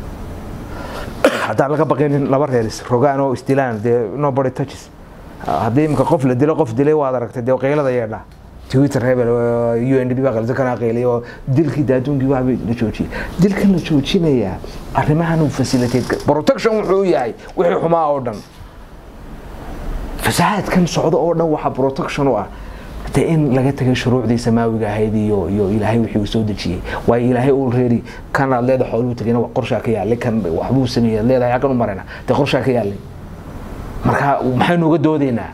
haddaan laga baqaynin laba reeris rogaan oo isdilaan dee nobody touches haddii imika qof la dilo qof dilay waad aragtay dee qaylada yeedha twitter hebel u n d b baa qalisa kana qaylay oo dilkii daaduunkii waxbay la joojiyay dilkan la joojinayaa arrimahan uu facilitate protection wuxuu yahay wixii xumaa oo dhan fasahaadkan socdo oo dhan waxaa protection u ah de in laga tegay shuruucdii samaawiga ahayd iyo iyo ilaahay wixii uu soo dejiyey waayo ilaahay uu reeri kan aad leedahay xooluu tegayna qorshaa ka yaallay kan waxbuu sameeyey aad leedahay xaggan u marayna dee qorshaa ka yaallay marka maxaynu uga doodaynaa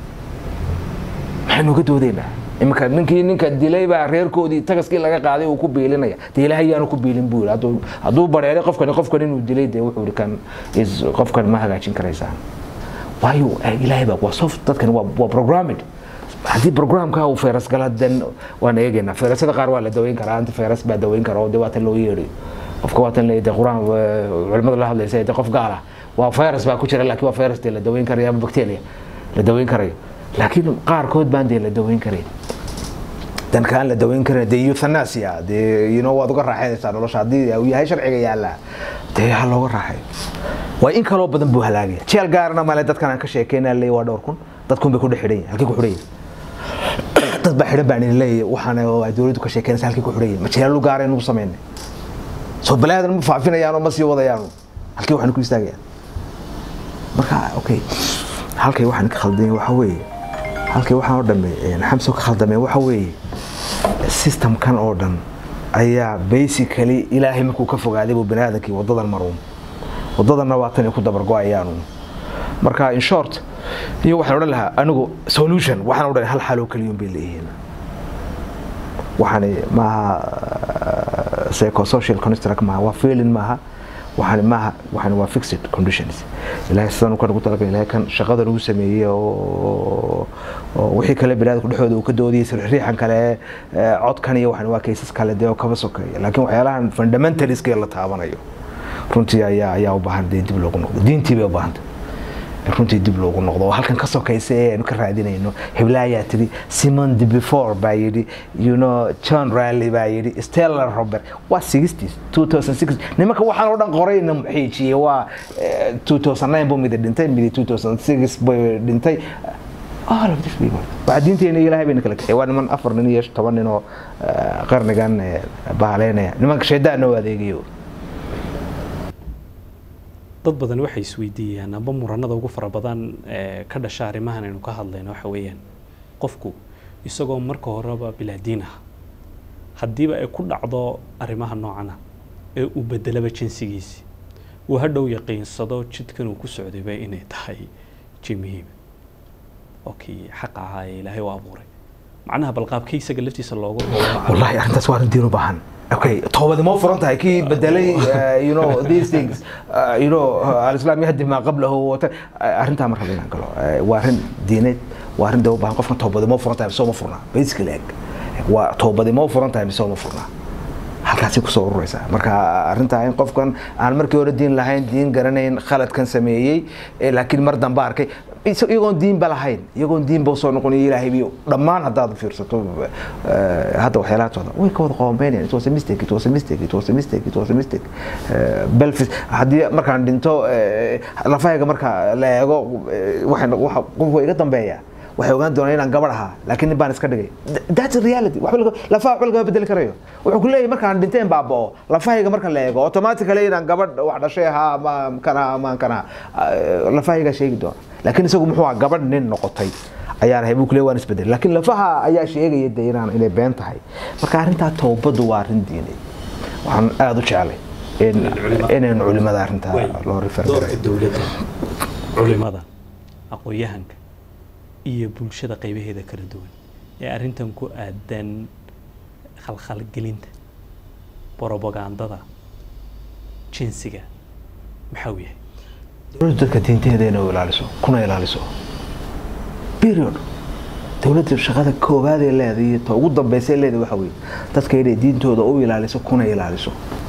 maxaynu uga doodaynaa iminka ninkii ninka dilay baa reerkoodii tagaskii laga qaaday uu ku biilinaya dee ilaahay yaanu ku biilin buu yidhi hadduu bareeray qofkani qofkan inuu dilay dee wuxuu yidhi kan is qofkan ma hagaajin karaysaan waayo ilaahay baa waa soft dadkan waa waa programmed haddii programka uu fayras gala dan waan eegaynaa fayrasada qaar waa la daweyn karaa anta fayras baa daweyn kara oo dee waatan loo yeedhayo qofka waatan leeyahay dee qur-aan culimada la hadlaysa dee qof gaala waa virus baa ku jira laakiin waa virus dee la daweyn karayo ama bacteria la daweyn karayo laakiin qaarkood baan dee la daweyn karayn dan kaan la daweyn karin dee euthanasia dee you know waad uga raaxaynaysaa nolosha haddii uu yahay sharciga yaallaa dee ha looga raaxay waa in kaloo badan buu halaagaya jeel gaarna male dadkan aan ka sheekeyna leeyahay waa dhowr kun dadkun bay ku dhex xidhan yihin halkii ku xidhan yihin dad baa xidhan baan idin leeyahay waxaana ay dowladdu ka sheekeynaysa halkii ku xidhan yihin ma jeelalu gaara inugu samaynay soo balaadan ma faafinayaan oo ma sii wadayaan halkii waxaan ku istaagayaan marka okay halkay waxaan ka khaldamay waxa weeye halkay waxaan oo dhamme xamso ka khaldamay waxa weeye systemkan oo dhan ayaa basically ilaahay markuu ka fogaaday buu baniaadamkii wadadan maruun wadadanna waa tan ay ku dabargo-ayaanu marka in short iyo waxaan odhan lahaa anigu solution waxaan odhan hal xaloo keliyun bay leeyihiin waxaani maaha psychosocial construct maaha waa feeling maaha waxaan maaha waxaan waa fixed conditions ilaahay sidaan kan ugu talagalay ilaahay kan shaqada lagu sameeyey oo wixii kale biniaadamku dhexdooda uu ka doodayay sirriixan kale codkan iyo waxaan waa cases kale dee oo kaba sokeeya laakiin waxyaalahan fundamentaliska la taabanayo runtii ayaa ayaa u baahan dee dib loogu noqdo diintii bay u baahantay runtii dib loogu noqdo oo halkan ka sokaysa ee aynu ka raadinayno hiblaayaa tiri simon de before baa yidhi you know john rally baa yidhi stella robert waa sixties two thousand six nimanka waxaan oo dhan qorayna muxiijiyey waa two thousand nine buu midi dhintay midi two thousand six bay dhintay all of this people waa diinteena ilaahay bayna kala kaxay waa niman afar nin iyo toban nin oo qarnigan baaleynaya nimanka shaydaanna u adeegayo dad badan waxay isweydiiyaan amba muranada ugu fara badan ee ka dhasha arrimahan aynu ka hadlayno waxa weeyaan qofku isagoo marka horeba bilaadiin ah haddiiba ay ku dhacdo arrimaha noocana ee uu bedelaba jinsigiisi uu hadhow yaqiinsado jidkan uu ku socdayba inay tahay ji muhiim oo kii xaqa ahaa ee ilaahay u abuuray macnaha balqaabkii isaga laftiisa loogu wallahi arrintaas waa arrin diin u baahan okay toobadi ma furan tahay kii bedelay uh, you know these things uh, you know uh, alislaam yahdi maa qablahu wata arrintaa marka inaan galo Eh, waa arrin diineed waa arrin dee u baahan qofkan toobadi ma furan tahay mise ma furnaa basically eg waa toobadi ma furan tahay mise ma furnaa halkaasay kusoo ururaysaa marka arrintaa in qofkan aan markii hore diin lahayn diin garanayn khaladkan sameeyey eh, laakiin mar dambe arkay is- iyagoon diinba lahayn iyagoon diinba usoo noqonayo ilaahay biyo dhammaan haddaad fiirsato eh, hadda waxyaalaha socda way ka wada qoombeynayaan it was a mistake it was a mistake it was a mistake it was a mistake Eh, belfis haddii markaan dhinto eh, lafahayga marka la eego eh, waxay no- waxa qofku iga dambeeya waxay ogaan doonaan inaan gabadh ahaa laakiin nin baan iska dhigay Th- that's a reality waxba laga- lafaha waxba lagama bedeli karayo wuxuu ku leeyahay markaan dhinteen baaba'o lafahayga marka la eego automatically inaan gabadh wax dhashay ahaa ama kan ahaa ama kan ahaa eh, lafahayga sheegi doona laakiin isagu muxuu ahaa gabadh nin noqotay ayaan ahay buu ku leeyahay waan isbedelay laakiin lafaha ayaa sheegaya de inaan inay been tahay marka arrintaa towbadu waa arrin diinay waxaan aada u jeclay in inaynu culimada arrintaa loo refer doorka dowladda culimada aqoon-yahanka iyo bulshada qaybaheeda kala duwan ee arrintan ku aadan khalkhalgelinta borobagandada jinsiga maxaa uu yahay dowladdu dadka diinteeda inay u ilaaliso kuna ilaaliso period dowladda shaqada koowaad ee leedahay iyo ta ugu dambaysa ee leedahay waxa weeye dadka inay diintooda u ilaaliso kuna ilaaliso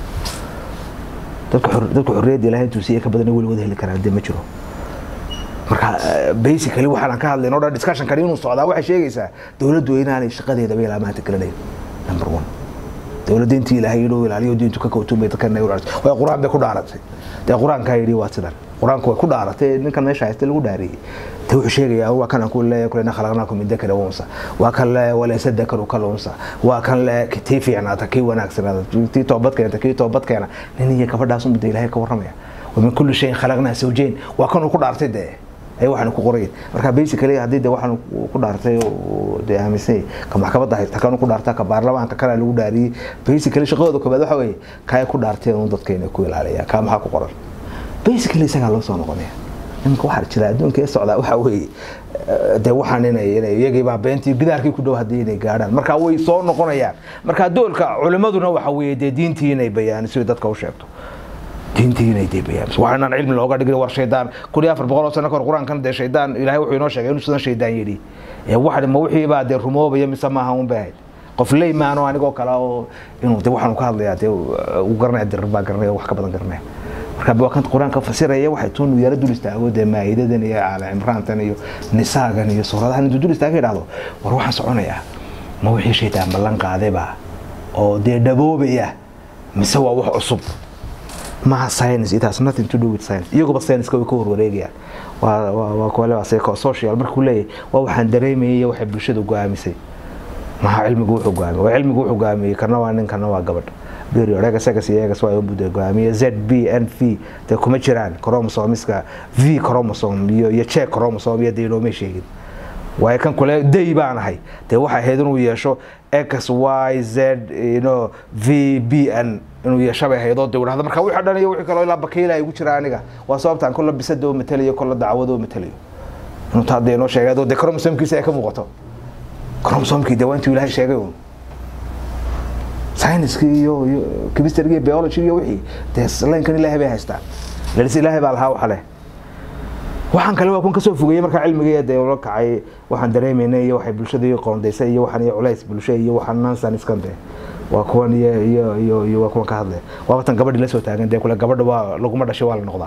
dadka xor- dadka xorriyadda ilaahay intuu siiye ka badan weligood heli karaan dee ma jiro marka eh, basically waxaan aan ka hadlayn oo dhan discussion kani inuu socdaa waxay sheegaysaa dowladdu inaanay shaqadeedaba ilaa maanta galanayn number one dowladda intii ilaahay inuu ilaaliyo diintu ka kowtumay dadkana u ilaaliso way qur-aan bay ku dhaaratay dee qur-aankaa yidhi waa sidan qur-aanku way ku dhaaratay ninkan meesha haysta lagu dhaariyey te wuxuu sheegayaa waa kan aan ku leeyahay kulena khalaqnaakum min dakari wa unsa waa kan le walaysa dakaru kal unsa waa kan le tii fiicnaata kii wanaagsanaata tii toobad keenta kii toobad keena nin iyo gabadhaas unbada ilaahay ka warramaya wamin kulli shayin khalaqnaa zawjayn waa kan uu ku dhaartay dee ay waxaan ku qorayn marka basically haddii de waxaan ku dhaartay oo de aaminsan yahay ka maxkamadda haysta kan ku dhaarta ka baarlamaanka kana lagu dhaariyey basically shaqadooda koobaad waxa weeye kay ku dhaarteen un dadkeena ku ilaaliya ka maxaa ku qoran basically isagaa loo soo noqonaya nimanka waxaa jira adduunka ee socdaa waxa weeye eh, dee waxaan inay inay iyagii baa beentii gidaarkii ku dhow haddii inay gaadhaan marka way soo noqonayaan marka doolka culimaduna waxa weeye dee diintii inay bayaan si dadka u sheegto diintii inay dee bayaamis waa inaan cilmi looga dhigin war shaydaan kun iyo afar boqol oo sano kahor qur-aankan dee shaydaan ilaahay wuxuu inoo sheegay inuu sidan shaydaan yidhi ee wax ma wixii baa dee rumoobaya mise maaha un bay ahayd qof leymaano anigoo kale oo inuu de waxaan ka hadlayaa dee u garanaya dirir baa garanaya wax ka badan garanaya marka waa kan qur-aanka fasiraya waxay tuun yaro dul istaago dee maa'idadan iyo aala cimraantan iyo nisaagan iyo suuradahan intuu dul istaaga idhahdo war waxaan soconayaa ma wixii shaydaan ballan qaadayba oo dee dhaboobaya mise waa wax cusub maha science it has nothing to do with science iyaguba science-ka way ka warwareegayaan waa waa waa kole waa psycho social markuu leeyahay waa waxaan dareemayay iyo waxay bulshadu go-aamisay maha cilmigu wuxuu go-aamiyey waa cilmigu wuxuu go-aamiyey kana waa nin kana waa gabadh period egas egas iyo egas waa buda go-aamiye z b n v dee kuma jiraan chromosomiska v chromosome iyo iyo check chromosome iyo dee inoomay sheegin waayo kan kule day baan ahay dee waxay ahayd inuu yeesho x y z you know v b n inuu yeesho bay ahayd oo de dhahda marka wixii dhan iyo wixii kaloo ilaa bakiila igu jira aniga waa sababtaan kolla bisada oo matalayo kolla dacwada oo matalayo inuu taa dee inoo sheegay adoo dee chromosomkiisa ay ka muuqato chromosomkii dee waa intuu ilaahay sheegay uun science-kii iyo iyo chemistry iyo biology iyo wixii dee laynkan ilaahay bay haystaan lelis ilaahay baa lahaa waxa leh waxaan kale waa kun kasoo fogeeyey markaa cilmiga dee ula kacay waxaan dareemaynay iyo waxay bulshada iyo qoondaysay iyo waxaan iyo culays bulsho iyo waxaan nansan iskan dee waa kuwan iyo iyo iyo iyo waa kuwan ka hadlaya waa watan gabadhi la soo taagan dee kule gabadha waa laguma dhashay waa la noqdaa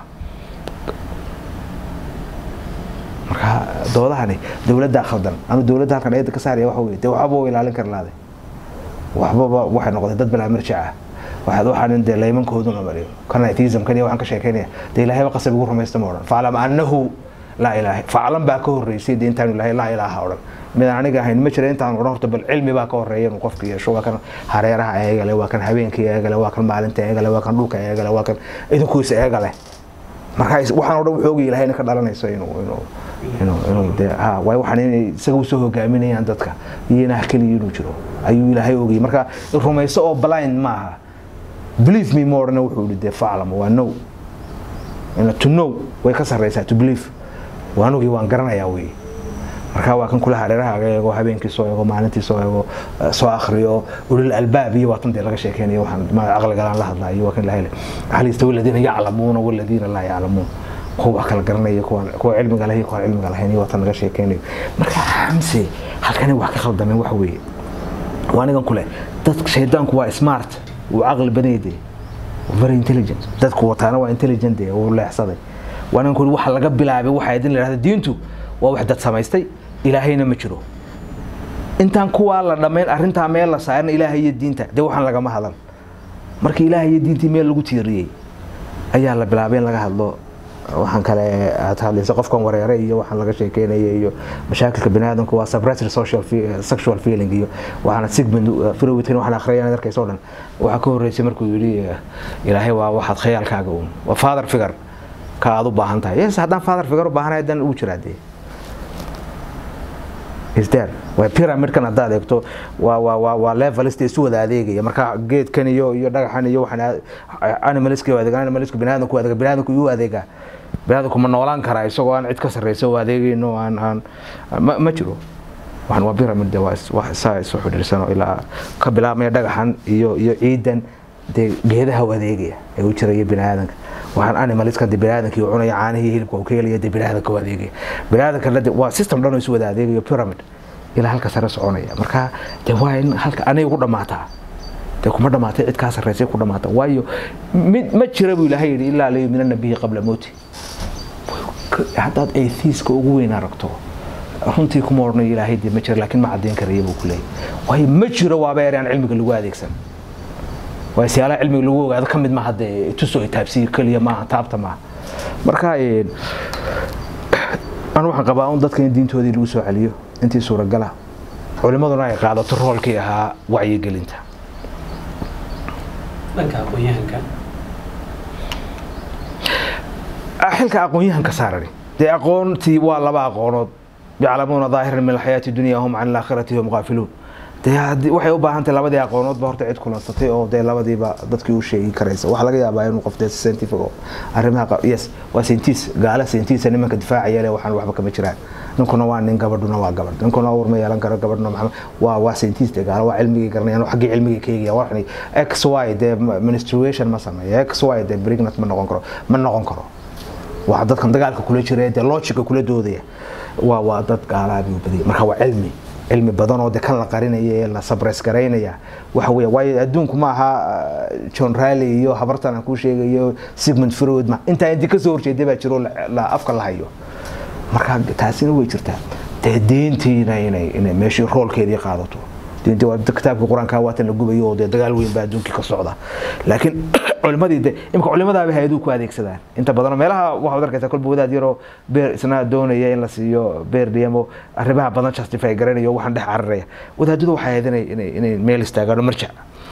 marka doodahani dowladdaa khaldan anu dowladda halkan eeda ka saaraya waxa weye dee waxba u ilaalin kara laade waxbaba waxay noqdeen dad bilaa marjac ah waxaad waxaan dee laymankooduna mariyo kan atheismkan iyo waxaan ka sheekeynaya dee ilaahayba qasab igu rumaysta ma odhan faclam annahu laa ilaaha faclan baa ka horreysay dee intaanu ilahay laa ilaaha odhan midaan aniga ahayn ma jira intaan odhan horta bal cilmi baa ka horreeya inuu qofka yeesho waa kan hareeraha eegale waa kan habeenkii eegale waa kan maalinta eegale waa kan dhulka eegale waa kan idinkuisa eegale marka waxaan odhan wuxuu ogi ilahayna ka dhalanayso inuu inuu inuu inuu dee ha waayo waxaan inay isaga usoo hogaaminayaan dadka iyo inaah keliya inuu jiro ayuu ilaahay ogayay marka rumayso oo blind maaha believe me more na wuxuu yidhi dee faclam waa no to know way ka sarreysaa to believe waanugii waan garanayaa wey marka waa kan kula hareerahaaga eego habeenkii soo eego maalintii soo eego soo akhriyo ulil albaab iyo waa tan dee laga sheekeynayo waxaan ma caqligalaan la hadlayo waa kan la hele hal yastawi aladiina yaclamuuna waladiina laa yaclamuun kuwa wax kala garanaya kuwa cilmiga leh kuwa cilmiga lahayn iyo waa tan laga sheekeynayo marka xamse halkani wax ka khaldameen waxa weeye waa anigan kule dad shaydaanku waa smart wuu caqli badayde very intelligent dadku wataana waa intelligent dee wuu leexsaday waa anigan kule waxa laga bilaabay waxa idin la yidhahda diintu waa wax dad samaystay ilaahayna ma jiro intaan kuwaa la dhammayn arrintaa meel la saarin ilaahay iyo diinta dee waxaan lagama hadlan markii ilaahay iyo diintii meel lagu tiiriyey ayaa la bilaabay in laga hadlo waxaan kale aad hadlaysa qofkan wareere iyo waxaan laga sheekeynaya iyo mashaakilka biniaadamku waa suppressed social sexual feeling iyo waxaana sigmund freud waxaan akhriyaan arkaysa oo dhan waxaa ka horreysay markuu yidhi ilaahay waa waxaad khayaalkaaga uun waa father figure ka aad u baahan tahay yes haddaan father figure u baahanahay dan uu jiraa dee isdar waa pyramidkan haddaad eegto waa waa waa waa levelist isu wada adeegaya marka geedkan iyo iyo dhagaxan iyo waxaan animalska u adeegan animalska biniaadamku u adeega biniaadamku uu adeegaa biniaadamku ma noolaan karaa isagoo aan cid ka sarreysa u adeegayno aan aan ma ma jiro waxaan waa pyramid de waa wax saa isu xidhiirsano ilaa ka bilaabmaya dhagaxan iyo iyo ciidan dee geedaha u adeegaya ee u jiraya biniaadanka waxaan animaliska de biniaadanka uu cunaya caanihii hilibka uu ka helaya de biniaadanka u adeegaya biniaadanka de waa system dhan oo isu wada adeegayo pyramid ilaa halka sare soconaya marka de waa in halka aniga ku dhammaataa dee kuma dhamaatay cid kaa sarreysay ku dhamaata waayo mid ma jira buu ilaahay yidhi ilaa layuminana bihi qabla mowti haddaad atheiska ugu weyn aragto runtii kuma odhanayo ilaahay dee ma jira laakiin ma caddayn karaya buu ku leeyahy waayo ma jiro waaba ereyaan cilmiga lagu adeegsan waa siyaalaha cilmiga lagu ogaado ka mid maaha dee tusoo taabsiyo keliya maaha taabta maaha marka anu waxaan qabaa un dadka in diintoodii lagu soo celiyo intii suuragala culimaduna ay qaadato roolkii ahaa wacyigelinta dhanka aqoon-yahanka xilka aqoon-yahanka saarani dee aqoontii waa laba aqoonood yaclamuuna daahiran min alxayaati dunya hum can alaakhirati hum qaafiluun dee waxay u baahan tahay labadii aqoonoodba horta cid kulansatay oo dee labadiiba dadkii u sheegi karaysa waxaa laga yaabaa inuu qof dee scientific oo arrimaha yes waa scientist gaala scientista nimanka difaacaya le waxaan waxba kama jiraan ninkuna waa nin gabadhuna waa gabadh ninkuna uur ma yeelan karo gabadhuna maxamed waa waa scientist gaala waa cilmigii garanayaan xaggii cilmigii ka eegaya waxani x y dee menstruation ma sameeyo x y dee pregnant ma noqon karo ma noqon karo waa dadkan dagaalka kula jira dee logica kula doodaya waa waa dad gaalaabuu badiyay marka waa cilmi cilmi badan oo de kan la qarinaya ee la sabres garaynaya waxa weeye waayo adduunku ma aha john raleigh iyo habartan aan kuu sheegayo sigmund freud ma intaa intii kasoo horjeeday baa jiro la afka la hayo marka taasina way jirtaa dee diintiina inay inay meeshii roolkeedii qaadato diintii waa kitaabka qur-aanka waatan la gubayo oo dee dagaal weyn baa adduunkii ka socda laakiin culimadii de imika culimadaaba hay-aduu ku adeegsadaan inta badan meelaha waxaad arkaysaa kolba wadaad yaroo beer isna doonaya in la siiyo beer dhiyamo arrimaha badan justify garanayo waxaan dhex cararaya wadaadadu waxay ahayd inay inay inay meel istaagaan marjac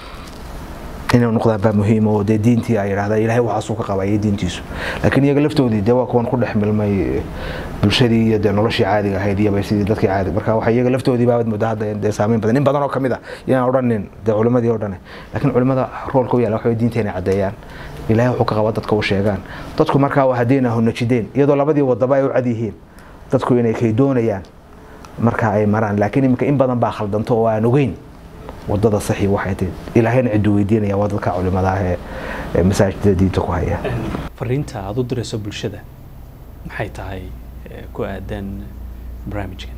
inay noqdaan baa muhiim oo dee diintii ay yidhahdaa ilaahay waxaasuu ka qabayay diintiisu laakiin iyaga laftoodii dee waa kuwan ku dhex milmay bulshadii iyo dee noloshii caadiga ahayd iyo sidii dadkii caadi marka waxa iyaga laftoodii baabad muddo hadda dee saameyn badan in badan oo kamid ah yaan odhanin dee culimadii oo dhane laakiin culimada roolka u yaala waxa diinta inay caddeeyaan ilaahay wuxuu ka qaba dadka u sheegaan dadku markaa waa haddeen ahu najideen iyadoo labadii wadaba ay u cad yihiin dadku inay kay doonayaan marka ay maraan laakiin iminka in badan baa khaldanto oo aan ogeyn wadada saxi waxay tahay ilaahayna ciduu weydiinaya waa dadka culimada ah ee masaajidada diinta ku haya fariinta aada u dirayso bulshada maxay tahay ku aadan barnaamijkan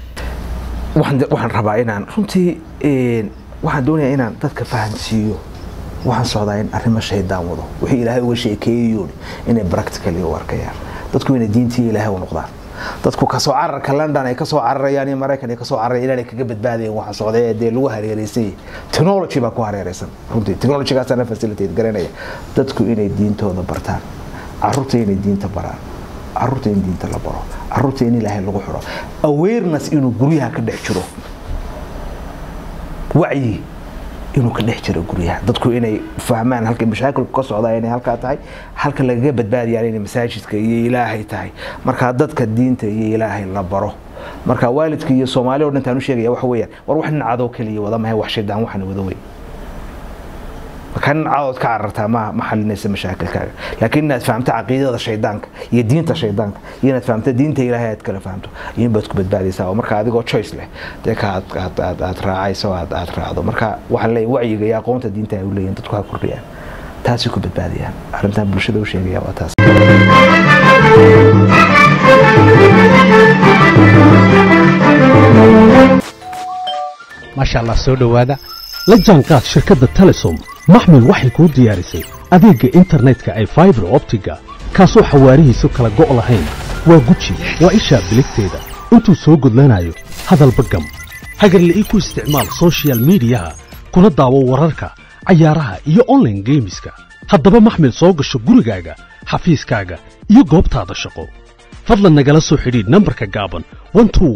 waxaan rabaa inaan runtii waxaan doonayaa inaan dadka fahansiiyo waxaan socdaa in arrimo shaydaan wado wixii ilaahay uga sheekeeyayoon inay practically u arkayaan dadku inay diintii ilaahay u noqdaan dadku kasoo cararka london ay kasoo cararayaan iyo maraykan ay kasoo cararayaan inaanay kaga badbaadayen waxa socday ee dee lagu hareereysay technology baa ku hareereysan runtii technologygaasana facilitate garanaya dadku inay diintooda bartaan caruurta inay diinta baraan caruurta in diinta la baro caruurta in ilaahay lagu xiro awareness inuu guryaha ka dhex jiro wacyi inuu ka dhex jiro guryaha dadku inay fahmaan halka mashaakilku ka socdaa inay halkaa tahay halka lagaga badbaadayaan inay masaajidka iyo ilaahay tahay markaa dadka diinta iyo ilaahay la baro marka waalidka iyo soomaali o dhantaan u sheegaya waxa weeyaan war wax nin cadow keliya wada mahay wax shaydaan waxan wada wey kan cadood ka carartaa ma ma xalinaysa mashaakilkaaga laakiin inaad fahamto caqiidada shaydaanka iyo diinta shaydaanka iyo inaad fahamto diinta ilaahay aad kala fahamto ayuun baad ku badbaadaysaa oo marka adigoo choice leh dee ka aad aad aad aad raacayso aad aad raacdo marka waxaan leeyahay wacyiga iyo aqoonta diinta ay u leeyihin dadku ha kordhiyaan taasay ku badbaadiyaan arrintan bulshada u sheegaya waa taas maasha allah soo dhowaada la jaanqaad shirkadda telesom maxmil waxay kuu diyaarisay adeegga internetka ay faibar optiga kaasoo xawaarihiisu kala go' lahayn waa guji waa ishaa biligteeda intuu soo gudlanayo hadalba gam hagarle ii ku isticmaal sochial midiyaha kuna daawo wararka cayaaraha iyo onlaine geemiska haddaba maxmil soo gasho gurigaaga xafiiskaaga iyo goobtaada shaqo fadlan nagala soo xidhiidh nambarka gaaban